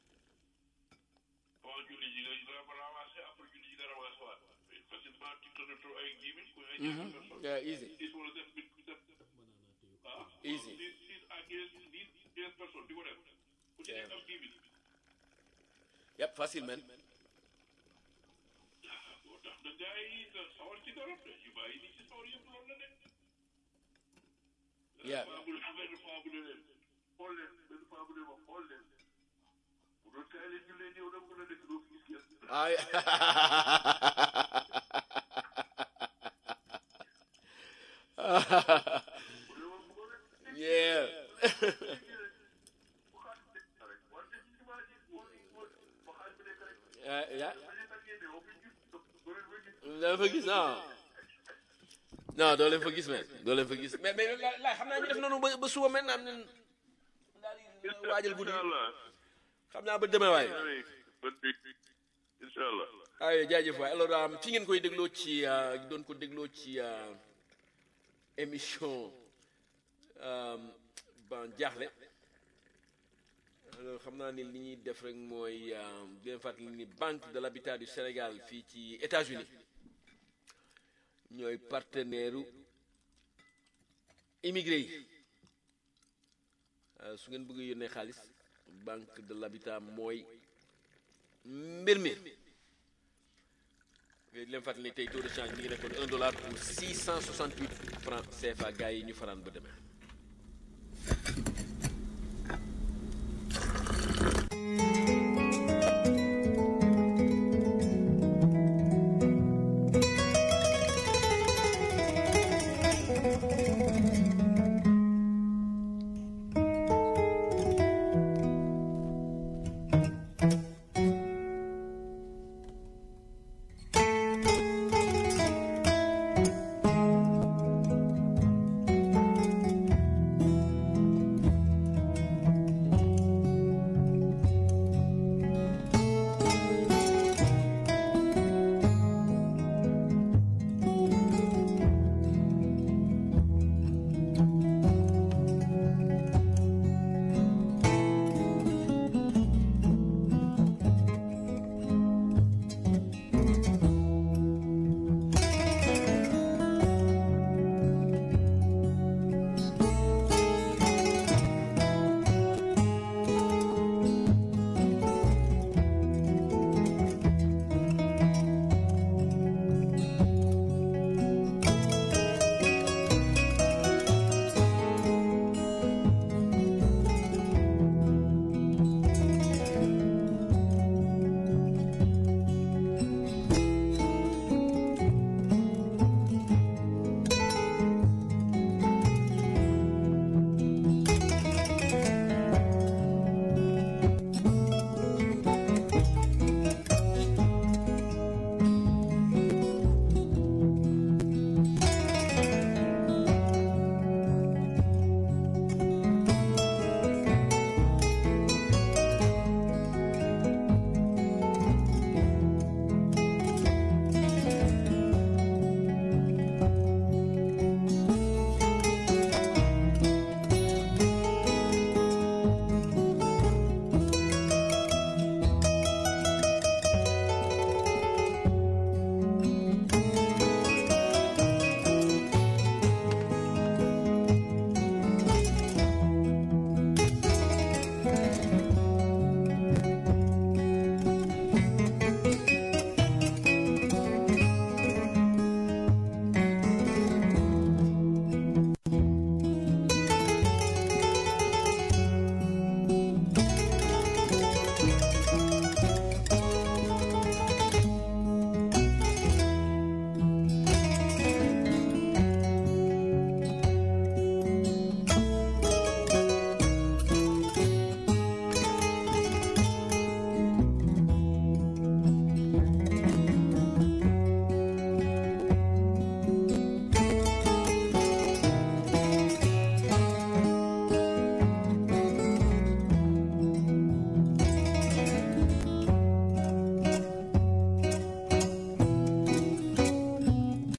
avant julli ji nga ramassé après julli ji nga ramassé waat facilement tu te retrouves ay dix mille ou ay quinze personnes yeah, easy six wala sept mille sept ah Easy. six six à quinze dix quinze personnes di ko def ku ci nekk am dix mille yep facile man moo tax na gars yi sawar ci dara de yu bàyyi ni ci sawar yëpp loolu la de Yeah. faabu benn faabu ne leen xool leen benn faabu ne ma xool leen bu doon kaay leen ñu leen yow da mën a nekk doo fi gis kenn ay yeah Uh, yeah. doo fa gis non non doo leen fa gis mais doo leen fa gis mais mais la la xam naa ñu def noonu ba ba suba mel naa ne daal di waajal guddi xam naa ba demee waaye incha allah ay jaajëf waay alors um, fi ngeen koy dégloo ci uh, doon ko dégloo ci uh, émission um, ban jaaxle alors xam naa ni li ñuy def rek mooy um, di leen fàttali ni banque de l'habitat du Sénégal fii ci États-Unis ñooy partenaire u immigré yi Uh, su ngeen bëgg yónnee xaalis banque de l'habitat mooy mbir mi di leen fàttali ni tey taux de change mi ngi nekkoon 1 dollar pour 668 francs CFA gars yi ñu faraan ba demee